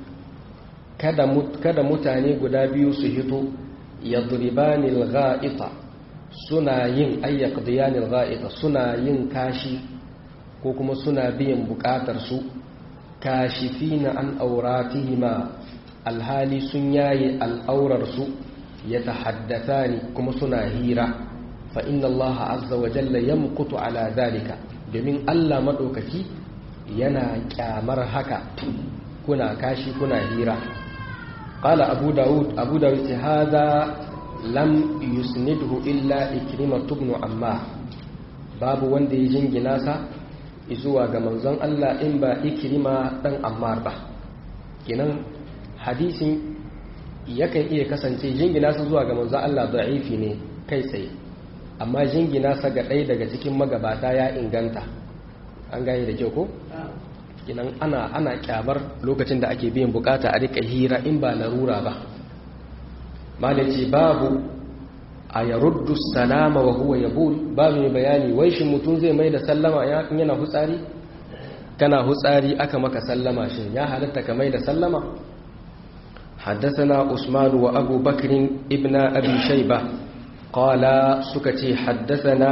kada mutane guda biyu su hito yadribanil gha'ita suna yin ayyaqdiyanil gha'ita suna yin kashi ko kuma suna biyan bukatar su kashifina an auratihima alhali sun yaye al'aurar su yatahaddathani kuma suna hira fa inna allaha azza wa jalla yamqutu ala dhalika domin Allah madaukaki yana kyamar haka kuna kashi kuna hira qala abu daud abu daud hada lam yusnidhu illa ikrimah ibn ammar babu wanda ya jingina sa zuwa ga manzon Allah in ba ikrima dan ammar ba kenan hadisin yakan iya kasance jingina sa zuwa ga manzon Allah da'ifi ne kai tsaye amma jingina sa ga ɗaya daga cikin magabata ya inganta an gane da kyau ko kinan ana ana kyabar lokacin da ake biyan bukata a rika hira in ba larura ba malaci babu a yaruddu salama wa huwa yabul ba mai bayani wai shi mutum zai mai da sallama yana hutsari kana hutsari aka maka sallama shi ya halatta ka mai da sallama حدثنا عثمان وأبو بكر ابن أبي شيبة قال سكتي حدثنا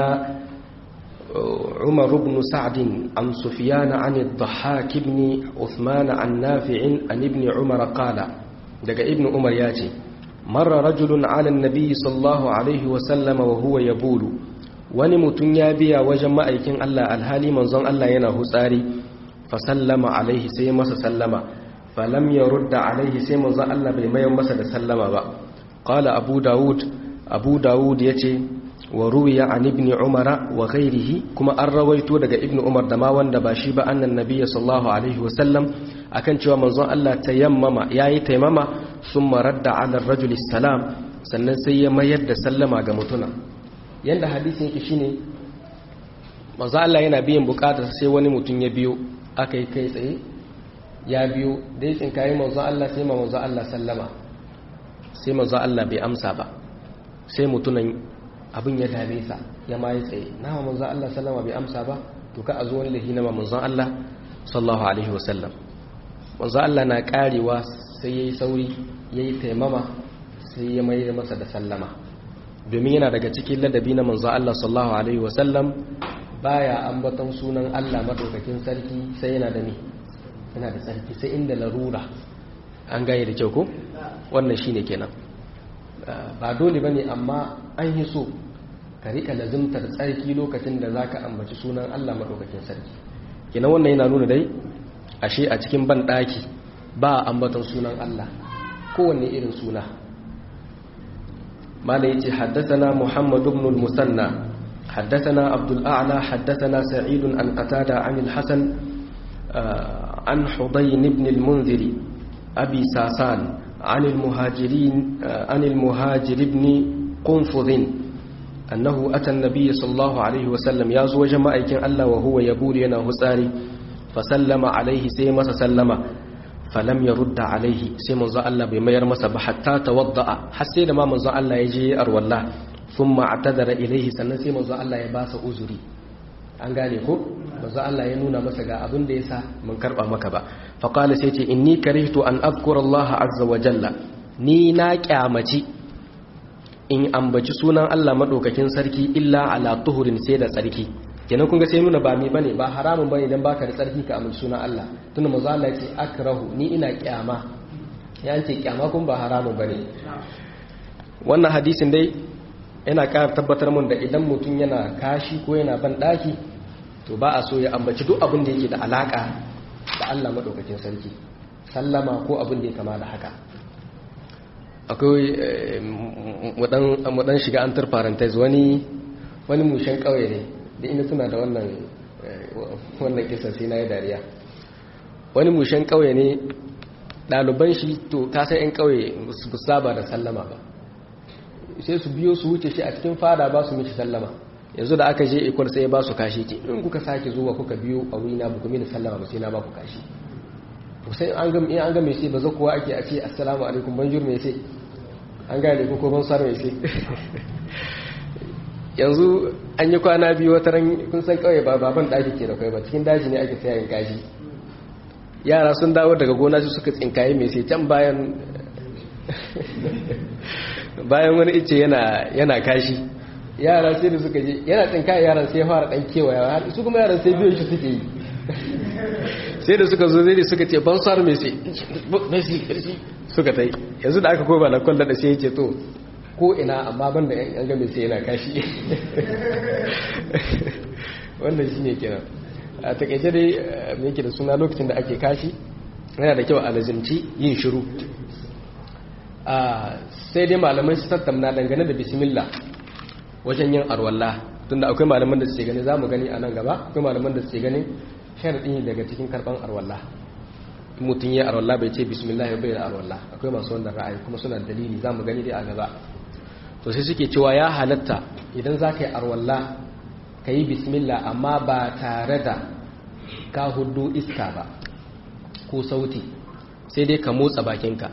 عمر بن سعد عن سفيان عن الضحاك بن عثمان عن نافع عن ابن عمر قال دقى ابن عمر ياتي مر رجل على النبي صلى الله عليه وسلم وهو يبول wani mutum ya biya wajen ma'aikin Allah alhali manzon Allah yana hutsari fa sallama alaihi sai masa sallama falam ya rudda alaihi sai manzon Allah bai mayar masa da sallama ba qala abu daud abu daud yace wa ruwiya an ibn umara wa ghairihi kuma an rawaito daga ibn umar da ma wanda ba shi ba annan nabiyyi sallallahu alaihi wa sallam akan cewa manzon Allah tayammama yayi taimama summa radda ala ar-rajul salam sannan sai ya mayar da sallama ga mutuna yanda hadisin yake shine manzon Allah yana biyan bukatar sai wani mutum ya biyo aka yi kai tsaye ya biyo dai tsinkayi manzon Allah sai manzon Allah sallama sai manzon Allah bai amsa ba sai mutunan abin ya dame sa ya ma yi tsaye na manzon Allah sallama bai amsa ba to ka a zo wani lahi na manzon Allah sallallahu alaihi wasallam manzon Allah na karewa sai yayi sauri yayi taimama sai ya mai masa da sallama domin yana daga cikin ladabi na manzon Allah sallallahu alaihi wasallam baya ambaton sunan Allah madaukakin sarki sai yana da ni yana da sarki sai inda larura an gaye da kyau ko wannan shine kenan ba dole bane amma an yi so ka rika lazimtar tsarki lokacin da zaka ambaci sunan Allah madaukakin sarki kenan wannan yana nuna dai ashe a cikin ban daki ba ambaton sunan Allah kowanne irin suna mala yace haddathana Muhammad ibn al-Musanna حدثنا عبد الأعلى حدثنا سعيد عن قتادة عن الحسن عن حضين بن المنذر أبي ساسان عن المهاجرين عن المهاجر بن قنفذ أنه أتى النبي صلى الله عليه وسلم يازو جماعة الله وهو يبول ينا هساري فسلم عليه سيما سلم فلم يرد عليه سيما الله بما يرمس حتى توضأ حسين ما من الله يجي أرو الله ثم اعتذر إليه sannan sai manzo Allah ya ba sa uzuri an gane ko manzo Allah ya nuna masa ga abin da yasa mun karba maka ba fa qala sai ce inni karihtu an azkura Allah azza wa jalla ni na kyamaci in ambaci sunan Allah madaukakin sarki illa ala tuhurin sai da tsarki kenan kun ga sai nuna ba mi bane ba haramun bane dan baka da tsarki ka ambaci sunan Allah tunda manzo Allah ya ce akrahu ni ina kyama ya ce kyama kun ba haramun bane wannan hadisin dai yana ƙara tabbatar mun da idan mutum yana kashi ko yana ban ɗaki to ba a so ya ambaci duk abin da yake da alaƙa da Allah maɗaukakin sarki sallama ko abin da ya kama da haka akwai mudan shiga an parenthesis wani wani mushen ƙauye ne da ina tuna da wannan wannan kisa sai na yi dariya wani mushen ƙauye ne ɗaliban shi to kasan 'yan ƙauye su saba da sallama ba sai su biyo su wuce shi a cikin fada ba su mishi sallama yanzu da aka je ikwal sai ba su kashi ce in kuka sake zuwa kuka biyo a wuri na bukumi da sallama ba sai na ba ku kashi sai an ga in an ga mai sai ba za kuwa ake a ce assalamu alaikum banjur mai sai an gane ko ko ban sar mai sai yanzu an yi kwana biyu wata ran kun san kawai ba baban daki ke da kai ba cikin daji ne ake tsayayin kashi yara sun dawo daga gona su suka tsinkaye mai sai can bayan bayan wani ice yana kashi yara sai da suka je yana tsinka yaran sai ya fara dan kewaya har su kuma yaran sai biyo shi suke yi sai da suka zo zai da suka ce ban sar messi messi suka tai yanzu da aka koma na kwallo da sai ya ce to ko ina amma ban da yan ga messi yana kashi wannan shine kenan a takaice dai me yake da suna lokacin da ake kashi yana da kyau a lazimci yin shiru sai dai malamai su tattauna dangane da bismillah wajen yin arwallah tunda akwai malaman da suke gani za mu gani a nan gaba akwai malaman da suke gani sharaɗi daga cikin karɓar arwallah mutum ya arwallah bai ce bismillah ya bayyana arwallah akwai masu wannan ra'ayi kuma suna dalili za mu gani dai a gaba to sai suke cewa ya halatta idan za ka yi arwalla ka yi bismillah amma ba tare da ka hudu iska ba ko sauti sai dai ka motsa bakinka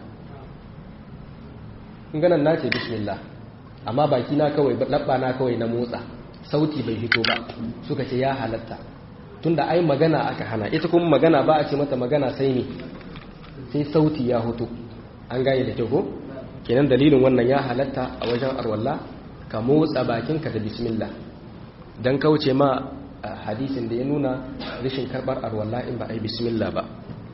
ganin na ce bismillah amma baki na kawai labba na kawai na motsa sauti bai fito ba suka ce ya halatta tunda ai magana aka hana ita kuma magana ba a ce mata magana sai ne sai sauti ya hoto an gane da kyau ko kenan dalilin wannan ya halatta a wajen arwalla ka motsa bakinka da bismillah don kauce ma hadisin da ya nuna rashin karbar arwalla in ba a yi bismillah ba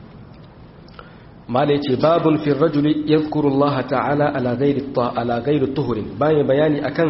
mala yace babun fi rajuli yadhkuru Allah ta'ala ala ghairi ala ghairi tuhurin bayan bayani akan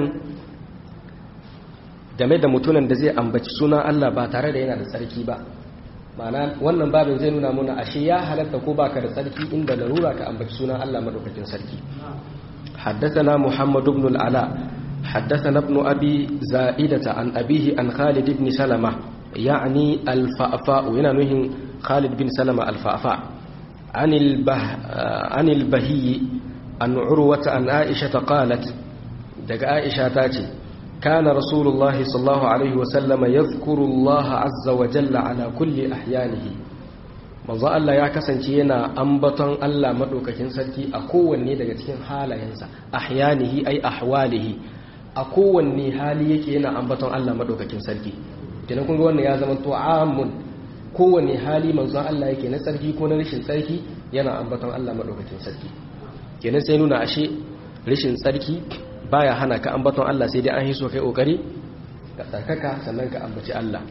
game da mutunan da zai ambaci suna Allah ba tare da yana da tsarki ba ma'ana wannan babin zai nuna muna ashe ya halatta ko baka da tsarki inda larura ka ambaci sunan Allah madaukakin sarki حدثنا محمد بن العلاء حدثنا ابن أبي زائدة عن أبيه عن خالد بن سلمة يعني الفأفاء ينانه خالد بن سلمة الفأفاء عن, البه عن البهي عن عروة عن عائشة قالت دق عائشة تاتي كان رسول الله صلى الله عليه وسلم يذكر الله عز وجل على كل أحيانه manzo Allah ya kasance yana ambaton Allah madaukakin sarki a kowanne daga cikin halayensa ahyanihi ay ahwalihi a kowanne hali yake yana ambaton Allah madaukakin sarki kenan kun ga wannan ya zama to amun kowanne hali manzo Allah yake na sarki ko na rashin sarki yana ambaton Allah madaukakin sarki kenan sai nuna ashe rashin sarki baya hana ka ambaton Allah sai dai an hiso kai kokari ka tsarkaka sannan ka ambaci Allah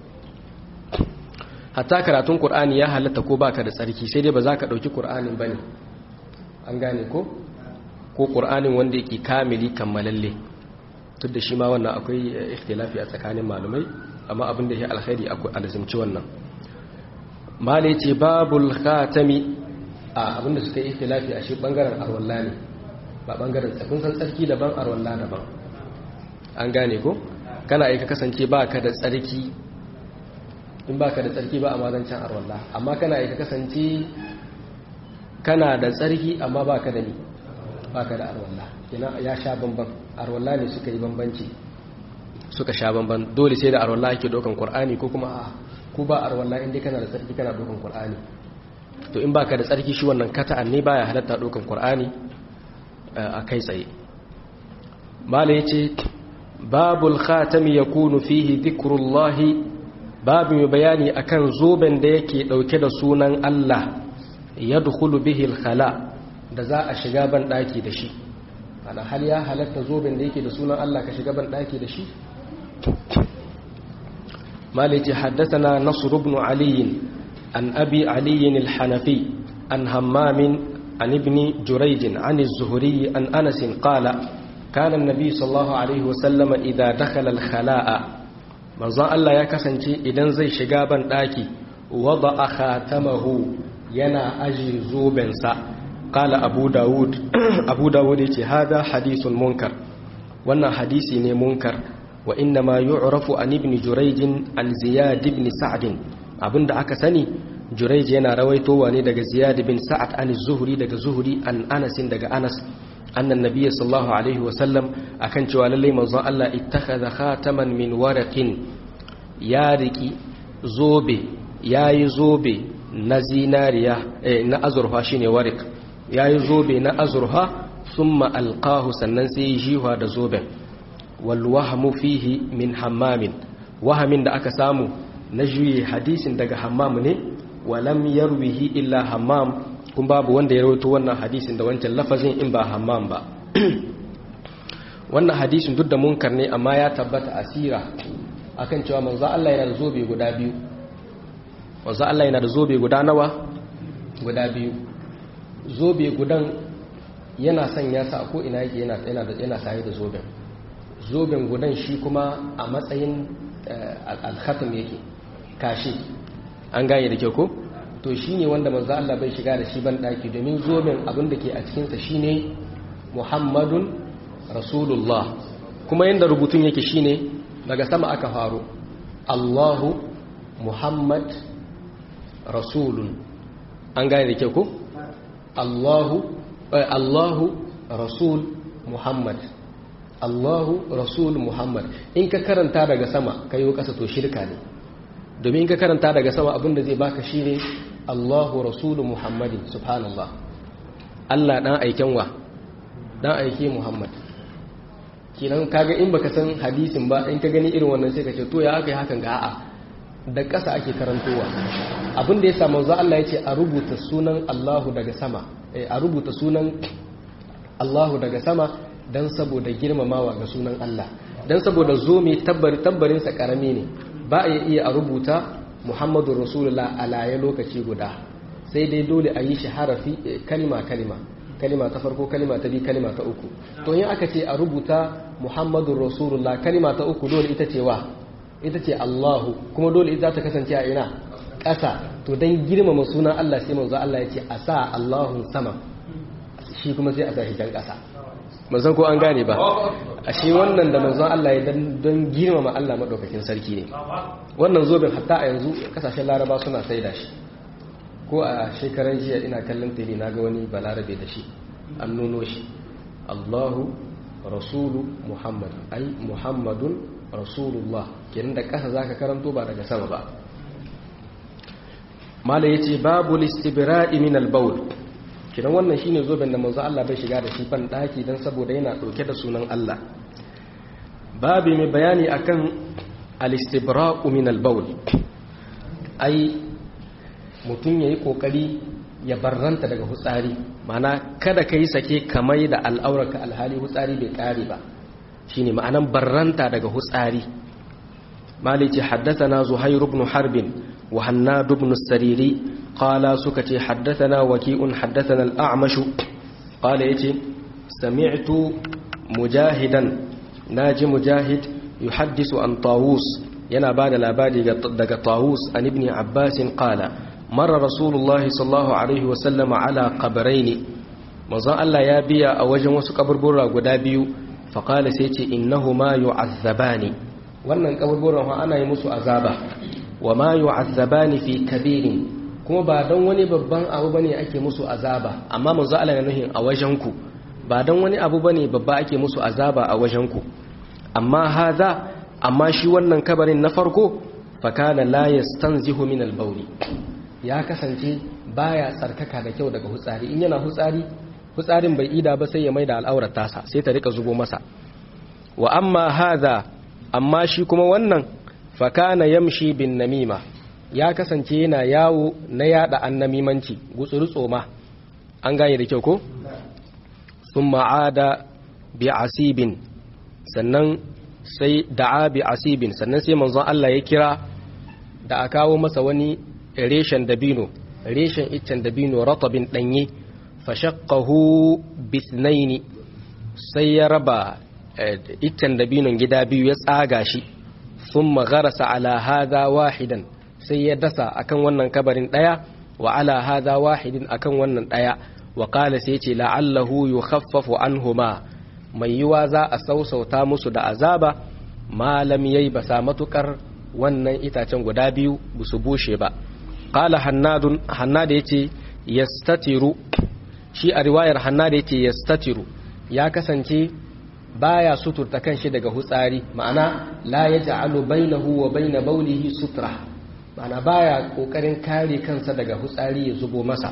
hatta karatun Qur'ani ya halatta ko baka da tsarki sai dai ba za ka dauki Qur'anin bane an gane ko ko Qur'anin wanda yake kamili kammalalle duk da shi ma wannan akwai ikhtilafi a tsakanin malumai amma abin da ya alkhairi akwai alzimci wannan malai ce babul khatami a abin da suka yi ikhtilafi a shi bangaren arwalla ne ba bangaren tsakun san tsarki daban arwalla daban an gane ko kana aika kasance baka da tsarki in ba ka da tsarki ba a mazancin arwallah amma kana aika kasance kana da tsarki amma ba ka da ni ba ka da arwallah ya sha bamban arwallah ne suka yi bambanci suka sha bamban dole sai da arwallah ake dokan qur'ani ko kuma a ku ba arwallah inda kana da tsarki kana dokan qur'ani to in ba ka da tsarki shi wannan kata'an ne baya halatta dokan qur'ani a kai tsaye mala yace babul khatami yakunu fihi dhikrullahi babu mai bayani akan zoben da yake dauke da sunan Allah ya dukulu bihil khala da za a shiga ban daki da shi ana hal ya halatta zoben da yake da sunan Allah ka shiga ban daki da shi maliki haddathana nasr ibn ali an abi ali al-hanafi an hammam an ibn jurayj an az-zuhri an anas qala kana an-nabi sallallahu alaihi wasallam idha dakhala al-khala'a manzon Allah ya kasance idan zai shiga ban daki wada khatamahu yana aji zobensa qala abu daud abu daud yace hada hadithun munkar wannan hadisi ne munkar wa inna ma yu'rafu an ibn jurayj an ziyad ibn sa'd abinda aka sani jurayj yana rawaitowa ne daga ziyad ibn sa'ad an zuhri daga zuhri an anas daga anas annan nabiyyi sallallahu alaihi wasallam akan cewa lalle manzon Allah ittakhadha khataman min waraqin ya riki zobe yayi zobe na zinariya eh, na azurfa shine warik yayi zobe na azurfa thumma alqahu sannan sai jiwa da zoben wal wahmu fihi min hammamin wahamin da aka samu na juye hadisin daga hammam ne walam yarwihi illa hammam kun babu wanda ya rawaito wannan hadisin da wancan lafazin in ba hammam ba wannan hadisin duk da munkar ne amma ya tabbata asira akan cewa manzo Allah yana da zobe guda biyu manzo Allah yana da zobe guda nawa guda biyu zobe gudan yana sanya sa ko ina yake yana yana da yana saye da zoben zoben gudan shi kuma a matsayin al-khatam yake kashi an gane da kyau ko to shi ne wanda manzo Allah bai shiga da shi ban daki domin zoben abin da ke a cikinsa shi ne muhammadun rasulullah kuma yadda rubutun yake shi ne daga sama aka faru allahu muhammad rasulun an gane da kyau ko allahu allahu rasul muhammad Allahu Rasul Muhammad in ka karanta daga sama ka yi ƙasa to shirka ne domin in ka karanta daga sama abinda zai baka shi ne Allahu Rasul Muhammadin subhanallah Allah ɗan aiken wa ɗan aike Muhammad kinan kaga in baka san hadisin ba in ka gani irin wannan sai ka ce to ya aka yi hakan ga a'a da ƙasa ake karantowa abin da ya samu za Allah ya ce a rubuta sunan Allahu daga sama a rubuta sunan Allahu daga sama don saboda girmamawa ga sunan Allah don saboda zo mai tabbarinsa karami ne ba a iya a rubuta Muhammadu Rasulullah a laye lokaci guda sai dai dole a yi shi harafi kalima kalima kalima ta farko kalima ta biyu kalima ta uku to yin aka ce a rubuta Muhammadu Rasulullah kalima ta uku dole ita ce wa ita ce Allahu kuma dole ita ta kasance a ina ƙasa to don girmama sunan Allah sai manzo Allah ya ce a sa Allahun sama shi kuma sai a sa shi can ƙasa manzon ko an gane ba a shi wannan da manzon Allah ya don girmama Allah maɗaukakin sarki ne wannan zobin hatta a yanzu kasashen laraba suna sai da shi ko a shekaran jiya ina kallon tele na ga wani balarabe da shi an nuno shi Allahu rasulu Muhammad ai Muhammadun rasulullah kenan da ƙasa zaka karanto ba daga sama ba mala yace babu listibra'i min al-bawl kidan wannan shine zoben da manzo Allah bai shiga da shi ban daki dan saboda yana dauke da sunan Allah babu mai bayani akan al-istibra'u min al-bawl ai mutun yayi kokari ya barranta daga hutsari mana kada kai sake kamai da al'auraka alhali hutsari bai kare ba shine ma'anan barranta daga hutsari malici haddathana zuhair ibn harbin wa hannad ibn sariri qala suka ce haddathana waki'un haddathana al-a'mash qala yace sami'tu mujahidan naji mujahid yuhaddisu an tawus yana bada labari daga tawus an ibn abbas qala marra rasulullahi sallallahu alaihi wa sallama ala qabrayn manzon Allah ya biya a wajen wasu kaburbura guda biyu faƙali sai ce innahu ma yu'azzabani wannan kaburburan ha ana yi musu azaba wa ma yu'azzabani fi kabirin kuma ba don wani babban abu bane ake musu azaba amma manzo Allah ya nuhin a wajenku ba don wani abu bane babba ake musu azaba a wajenku amma haza amma shi wannan kabarin na farko fakana la yastanzihu min al ya kasance baya tsarkaka da kyau daga hutsari in yana hutsari fitsarin bai ida ba sai ya mai da al'aurar tasa sai ta rika zubo masa wa amma hadha amma shi kuma wannan fakana yamshi bin namima ya kasance yana yawo na yada annamimanci gutsuru tsoma an gane da kyau ko thumma ada bi asibin sannan sai da'a bi asibin sannan sai manzon Allah ya kira da a kawo masa wani reshen dabino reshen iccen dabino ratabin danye fashakkahu bisnaini sai ya raba iccen dabinon gida biyu ya tsaga shi sun magarasa ala haza wahidan sai ya dasa akan wannan kabarin daya wa ala haza wahidin akan wannan daya wa kala sai ce la'allahu yukhaffafu anhuma mai yiwa za a sausauta musu da azaba malam yayi basa matukar wannan itacen guda biyu busu bushe ba qala hannadun hannada yace yastatiru shi a riwayar hanna da yake yastatiru ya kasance baya suturta kanshi daga hutsari ma'ana la yaj'alu bainahu wa bain bawlihi sutra ma'ana baya kokarin kare kansa daga hutsari ya zubo masa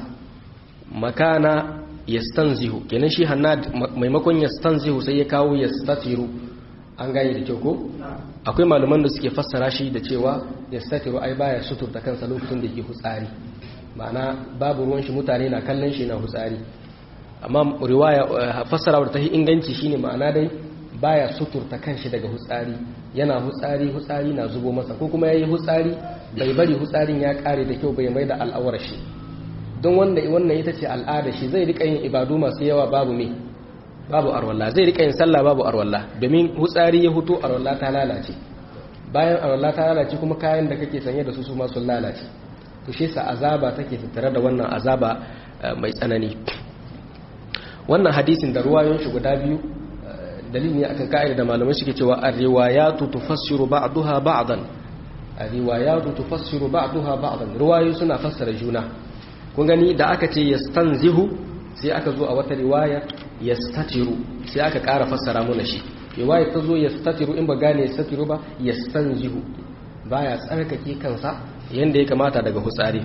makana yastanzihu kenan shi hanna maimakon yastanzihu sai ya kawo yastatiru an gane da kyau ko akwai malaman da suke fassara shi da cewa yastatiru ai baya suturta kansa lokacin da yake hutsari ma'ana babu ruwan shi mutane na kallon shi na hutsari amma riwaya fassara wadda ta yi inganci shine ma'ana dai baya suturta kanshi daga hutsari yana hutsari hutsari na zubo masa ko kuma yayi hutsari bai bari hutsarin ya kare da kyau bai mai da al'awar shi don wanda wannan ita ce al'ada shi zai rika yin ibadu masu yawa babu me babu arwalla zai rika yin sallah babu arwalla domin hutsari ya huto arwalla ta lalace bayan arwalla ta lalace kuma kayan da kake sanye da su su ma sun lalace to shi sa azaba take tattare da wannan azaba mai tsanani wannan hadisin da ruwayoyin shi guda biyu dalili ne akan ka'ida da malamai suke cewa ar-riwayatu tufassiru ba'daha ba'dan ar-riwayatu tufassiru ba'daha ba'dan ruwayoyi suna fassara juna kun gani da aka ce yastanzihu sai aka zo a wata riwaya yastatiru sai aka ƙara fassara mana shi riwaya ta zo yastatiru in ba gane yastatiru ba yastanzihu baya tsarkake kansa yanda ya kamata daga hutsari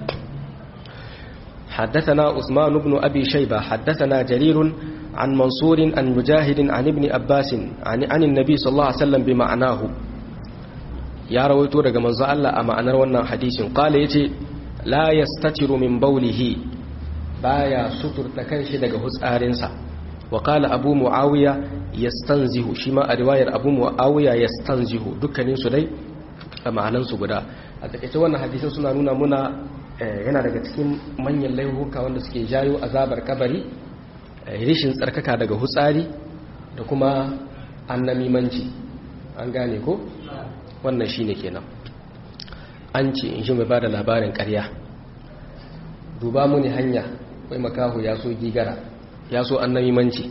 حدثنا عثمان بن أبي شيبة حدثنا جرير عن منصور عن مجاهد عن ابن أباس عن, عن النبي صلى الله عليه وسلم بمعناه يا رويتو daga manzo Allah a ma'anar wannan hadisin qala yace la yastatiru min bawlihi baya suturta kanshi daga hutsarinsa wa qala abu muawiya yastanzihu shi ma a riwayar abu muawiya yastanzihu dukkanin su dai a ma'anan su guda a takeice wannan hadisin suna nuna muna yana daga cikin manyan laihuka wanda suke jayo azabar kabari rishin tsarkaka daga hutsari da kuma annamimanci an gane ko wannan shine kenan an ce in shi mai bada labarin ƙarya duba muni hanya kai makahu ya so gigara ya so annamimanci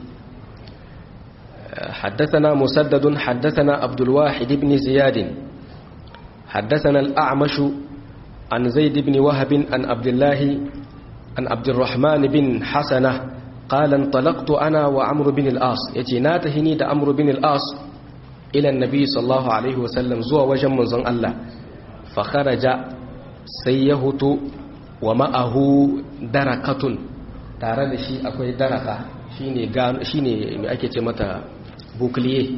حدثنا مسدد حدثنا عبد الواحد بن زياد حدثنا الأعمش عن زيد بن وهب عن عبد الله عن عبد الرحمن بن حسنة قال انطلقت أنا وعمر بن الآص يتناتهني دا عمرو بن الآص إلى النبي صلى الله عليه وسلم زوى وجم من الله فخرج سيهت ومعه دركة tare da shi akwai daraka shine shine mai ake ce mata bukliye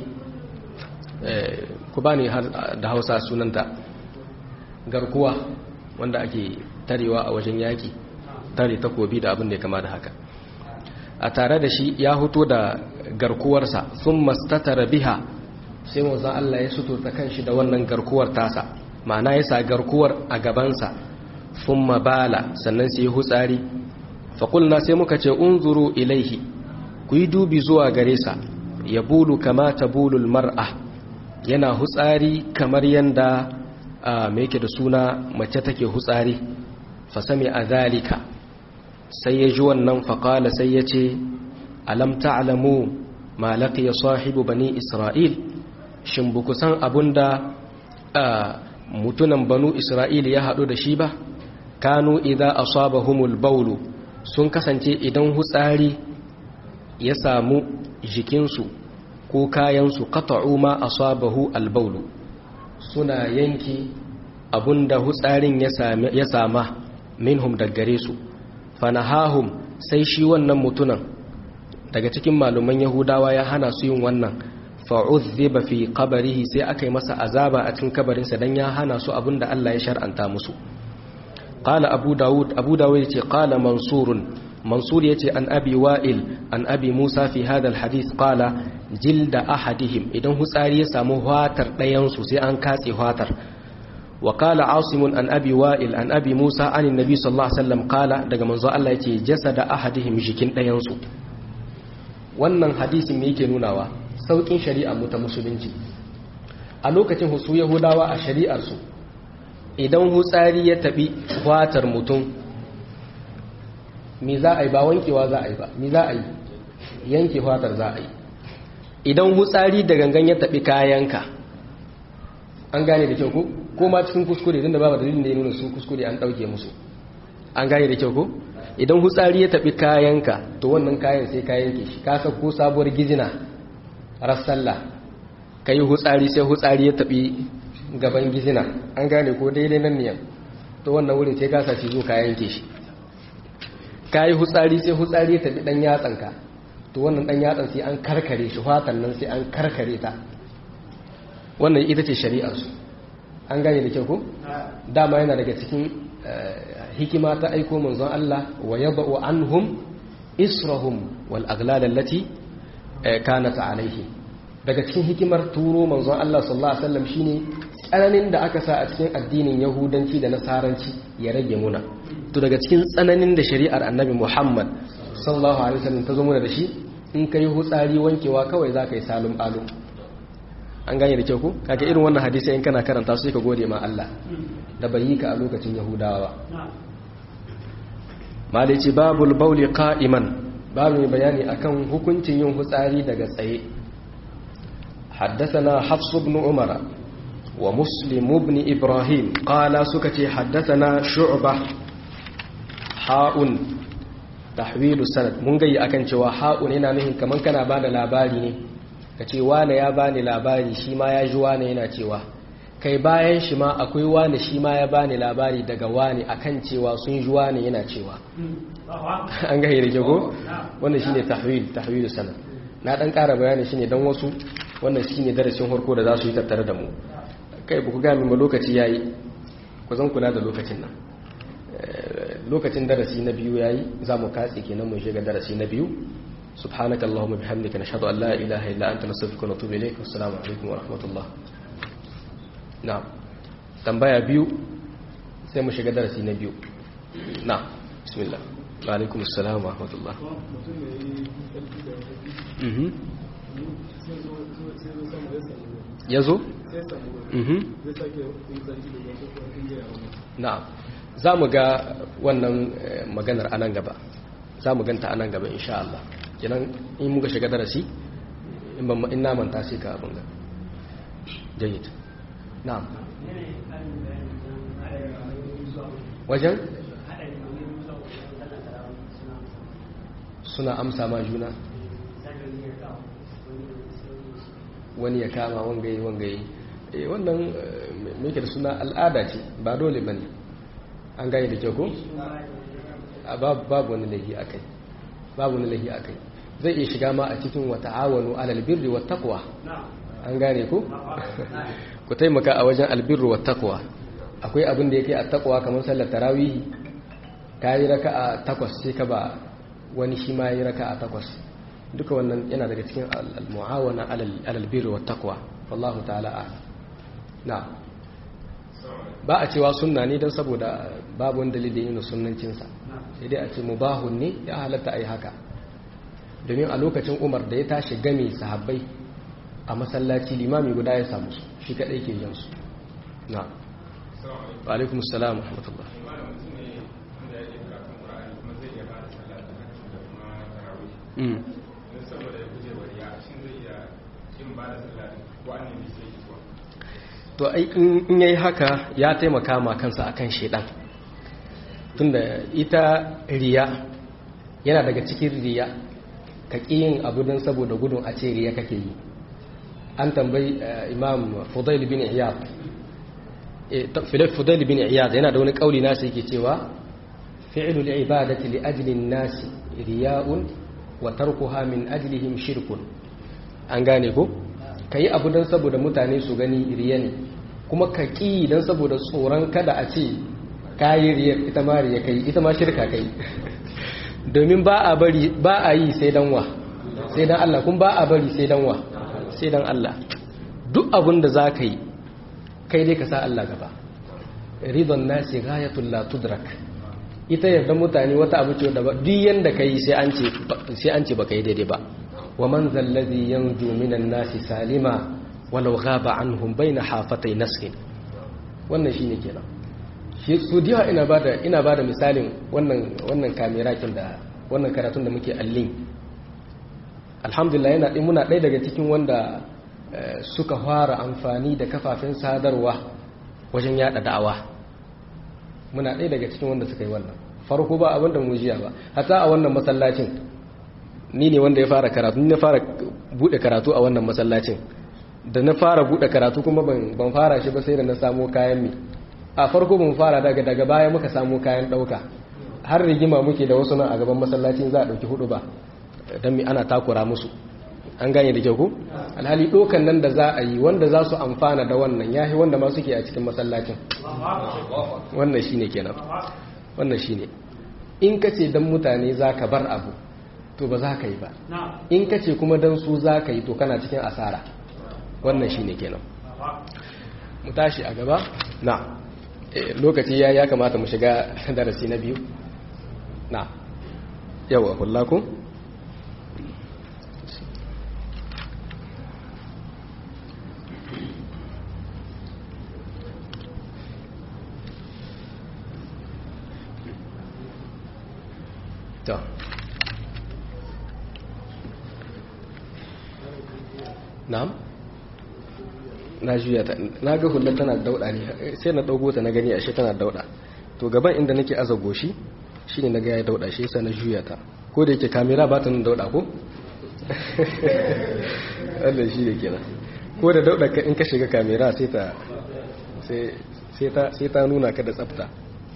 ku bani da hausa sunanta garkuwa wanda ake tarewa a wajen yaki tare takobi da abin da ya kama da haka a tare da shi ya huto da garkuwarsa sun mastatara biha sai wanzan Allah ya suturta kanshi da wannan garkuwar tasa ma'ana ya sa garkuwar a gabansa sun mabala sannan sai hutsari faƙulna sai muka ce unzuru ilaihi ku yi dubi zuwa gare sa ya bulu kama ta bulul mar'a yana hutsari kamar yanda mai yake da suna mace take hutsari fasami a zalika sai ya ji wannan faƙala sai ya ce alam ta'lamu ma laqiya sahibu bani isra'il shin buku san abunda mutunan banu isra'il ya haɗu da shi ba kanu idza asabahumul bawlu sun kasance idan hutsari ya samu jikinsu ko kayansu qata'u ma asabahu albawlu suna yanki abunda hutsarin ya sama minhum daggare su fanahahum sai shi wannan mutunan daga cikin maluman yahudawa ya hana su yin wannan fa'udhiba fi qabrihi sai aka yi masa azaba a cikin kabarinsa dan ya hana su abinda Allah ya shar'anta musu qala abu daud abu daud yace qala mansurun mansur yace an abi wa'il an abi musa fi hadha alhadith qala jilda ahadihim idan hutsari ya samu hatar dayan su sai an katse hatar wa qala asim an abi wa'il an abi musa an annabi sallallahu alaihi wasallam qala daga manzo Allah yace jasada ahadihim jikin dayan su wannan hadisin me yake nunawa saukin shari'a mu ta musulunci a lokacin husu yahudawa a shari'ar su idan hutsari ya tabi fatar mutum me za a yi ba wankewa za a yi ba me za a yi yanke fatar za a yi idan hutsari da gangan ya tabi kayanka an gane da kyau ko ko ma cikin kuskure tunda babu dalilin da ya nuna su kuskure an dauke musu an gane da kyau ko idan hutsari ya tabi kayanka to wannan kayan sai ka yanke shi ka ko sabuwar gizina rassalla kai hutsari sai hutsari ya tabi gaban gizina an gane ko daidai nan ne to wannan wurin sai ka saci zo ka yanke shi kai hutsari sai hutsari ya tabi dan yatsanka to wannan dan yatsan sai an karkare shi fatan nan sai an karkare ta wannan ita ce shari'arsu an gane da kyau ko dama yana daga cikin hikima ta aiko manzon Allah wa yadau anhum israhum wal aghlal allati kanat alaihi daga cikin hikimar turo manzon Allah sallallahu alaihi wasallam shine tsananin da aka sa a cikin addinin yahudanci da nasaranci ya rage muna to daga cikin tsananin da shari'ar annabi Muhammad sallallahu alaihi wasallam ta zo muna da shi in kai hutsari wankewa kawai za ka yi salum alum an gane da kyau ku kaga irin wannan hadisi in kana karanta su ka gode ma Allah da bai yi ka a lokacin Yahudawa malai ce babul bauli qa'iman babu mai bayani akan hukuncin yin hutsari daga tsaye حدثنا حفص بن عمر ومسلم بن إبراهيم قال سكتي حدثنا شعبة حاء تحويل السند من جاي أكن شوا حاء هنا نهي كمان كان بعد لاباري ka ce wane ya bani labari shi ma ya ji wane yana cewa kai bayan shi ma akwai wane shi ma ya bani labari daga wane akan cewa sun ji wane yana cewa an ga da ko wannan shine tahwil tahwil sanad na dan ƙara bayani shine dan wasu wannan shine darasin farko da za su yi tattare da mu kai ba ku ga min ba lokaci yayi ku zan kula da lokacin nan lokacin darasi na biyu yayi za mu katse kenan mu shiga darasi na biyu سبحانك اللهم بحمدك نشهد أن لا إله إلا أنت نستغفرك ونتوب إليك والسلام عليكم ورحمة الله نعم tambaya biyu sai mu shiga darasi na biyu na bismillah wa alaikum assalam wa rahmatullah yazo na za mu ga wannan maganar anan gaba za mu ganta anan gaba insha Allah kenan in muka shiga darasi in ban in manta sai ka abin ga jayyid na'am wajen suna amsa ma juna wani ya kama wangaye wangaye wannan mai da suna al'ada ce ba dole ba ne an gane da kyau ko? babu wani laifi a kai babu wani laifi a kai zai iya shiga ma a cikin wata awonu alalbirri wa takwa an gane ku? ku taimaka a wajen albirri wa takwa akwai abin da yake a takwa kamar sallar tarawihi ka yi raka a takwas sai ka ba wani shi ma yi raka a takwas duka wannan yana daga cikin al-mu'awana alalbirri wa takwa wallahu ta'ala a na ba a cewa sunna ne don saboda babu wani dalilin yin sunnancinsa sai dai a ce mubahun ne ya halatta a yi haka domin a lokacin umar da ya tashi game sahabbai a masallaci limami guda ya samu su shi kadai ke yin su na wa alaikum salam wa rahmatullah to in yayi haka ya taimaka ma kansa akan shedan tunda ita riya yana daga cikin riya ka yin abu don saboda gudun a ce riya kake yi an tambayi imam fudail bin iyad fudail bin iyad yana da wani kauli nasa yake cewa fi'lul ibadati li ajli an-nas riya'un wa tarkuha min ajlihim shirkun an gane ko kayi abu don saboda mutane su gani riya ne kuma ka ƙi don saboda tsoron kada a ce kayi riyar ita ma riya kai ita ma shirka kai domin ba a bari ba a yi sai dan wa sai dan Allah kun ba a bari sai dan wa sai dan Allah duk abin da za ka yi kai dai ka sa Allah gaba ridon nasi ghayatul la tudrak ita yarda mutane wata abu ce da ba duk yanda kai sai an ce sai an ce baka yi daidai ba wa man zallazi yanju minan nasi salima walau ghaba anhum baina hafatay nasrin wannan shine kenan shi su diya ina bada ina bada misalin wannan wannan kamera kin da wannan karatun da muke allin alhamdulillah yana din muna ɗaya daga cikin wanda suka fara amfani da kafafen sadarwa wajen yada da'awa muna ɗaya daga cikin wanda suka yi wannan farko ba abinda mu jiya ba hatta a wannan masallacin ni ne wanda ya fara karatu ni na fara bude karatu a wannan masallacin da na fara bude karatu kuma ban fara shi ba sai da na samo kayan mi a farko ban fara daga daga baya muka samo kayan dauka har rigima muke da wasu nan a gaban masallacin za a dauki hudu ba dan mi ana takura musu an gane da kyau ko alhali dokan nan da za a yi wanda za su amfana da wannan yahi wanda ma suke a cikin masallacin wannan shine kenan wannan shine in kace dan mutane zaka bar abu to ba za ka yi ba in kace kuma dan su za ka yi to kana cikin asara wannan shine kenan mu tashi a gaba na lokaci ya ya kamata mu shiga darasi na biyu na yawa kullaku ta na'am na juya ta na ga hullar tana dauda ne sai na daugo ta na gani ashe tana dauda to gaban inda nake aza goshi shine na ga ya dauda shi yasa na juya ta ko da yake kamera ba ta nan dauda ko Allah shi da kenan ko da dauɗa in ka shiga kamera sai ta sai ta nuna ka da tsafta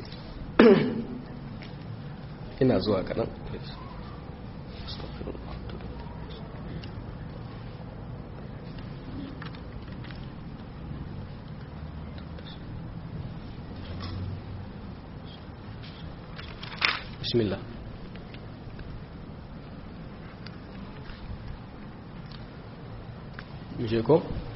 ina zuwa kaɗan bismillah je ko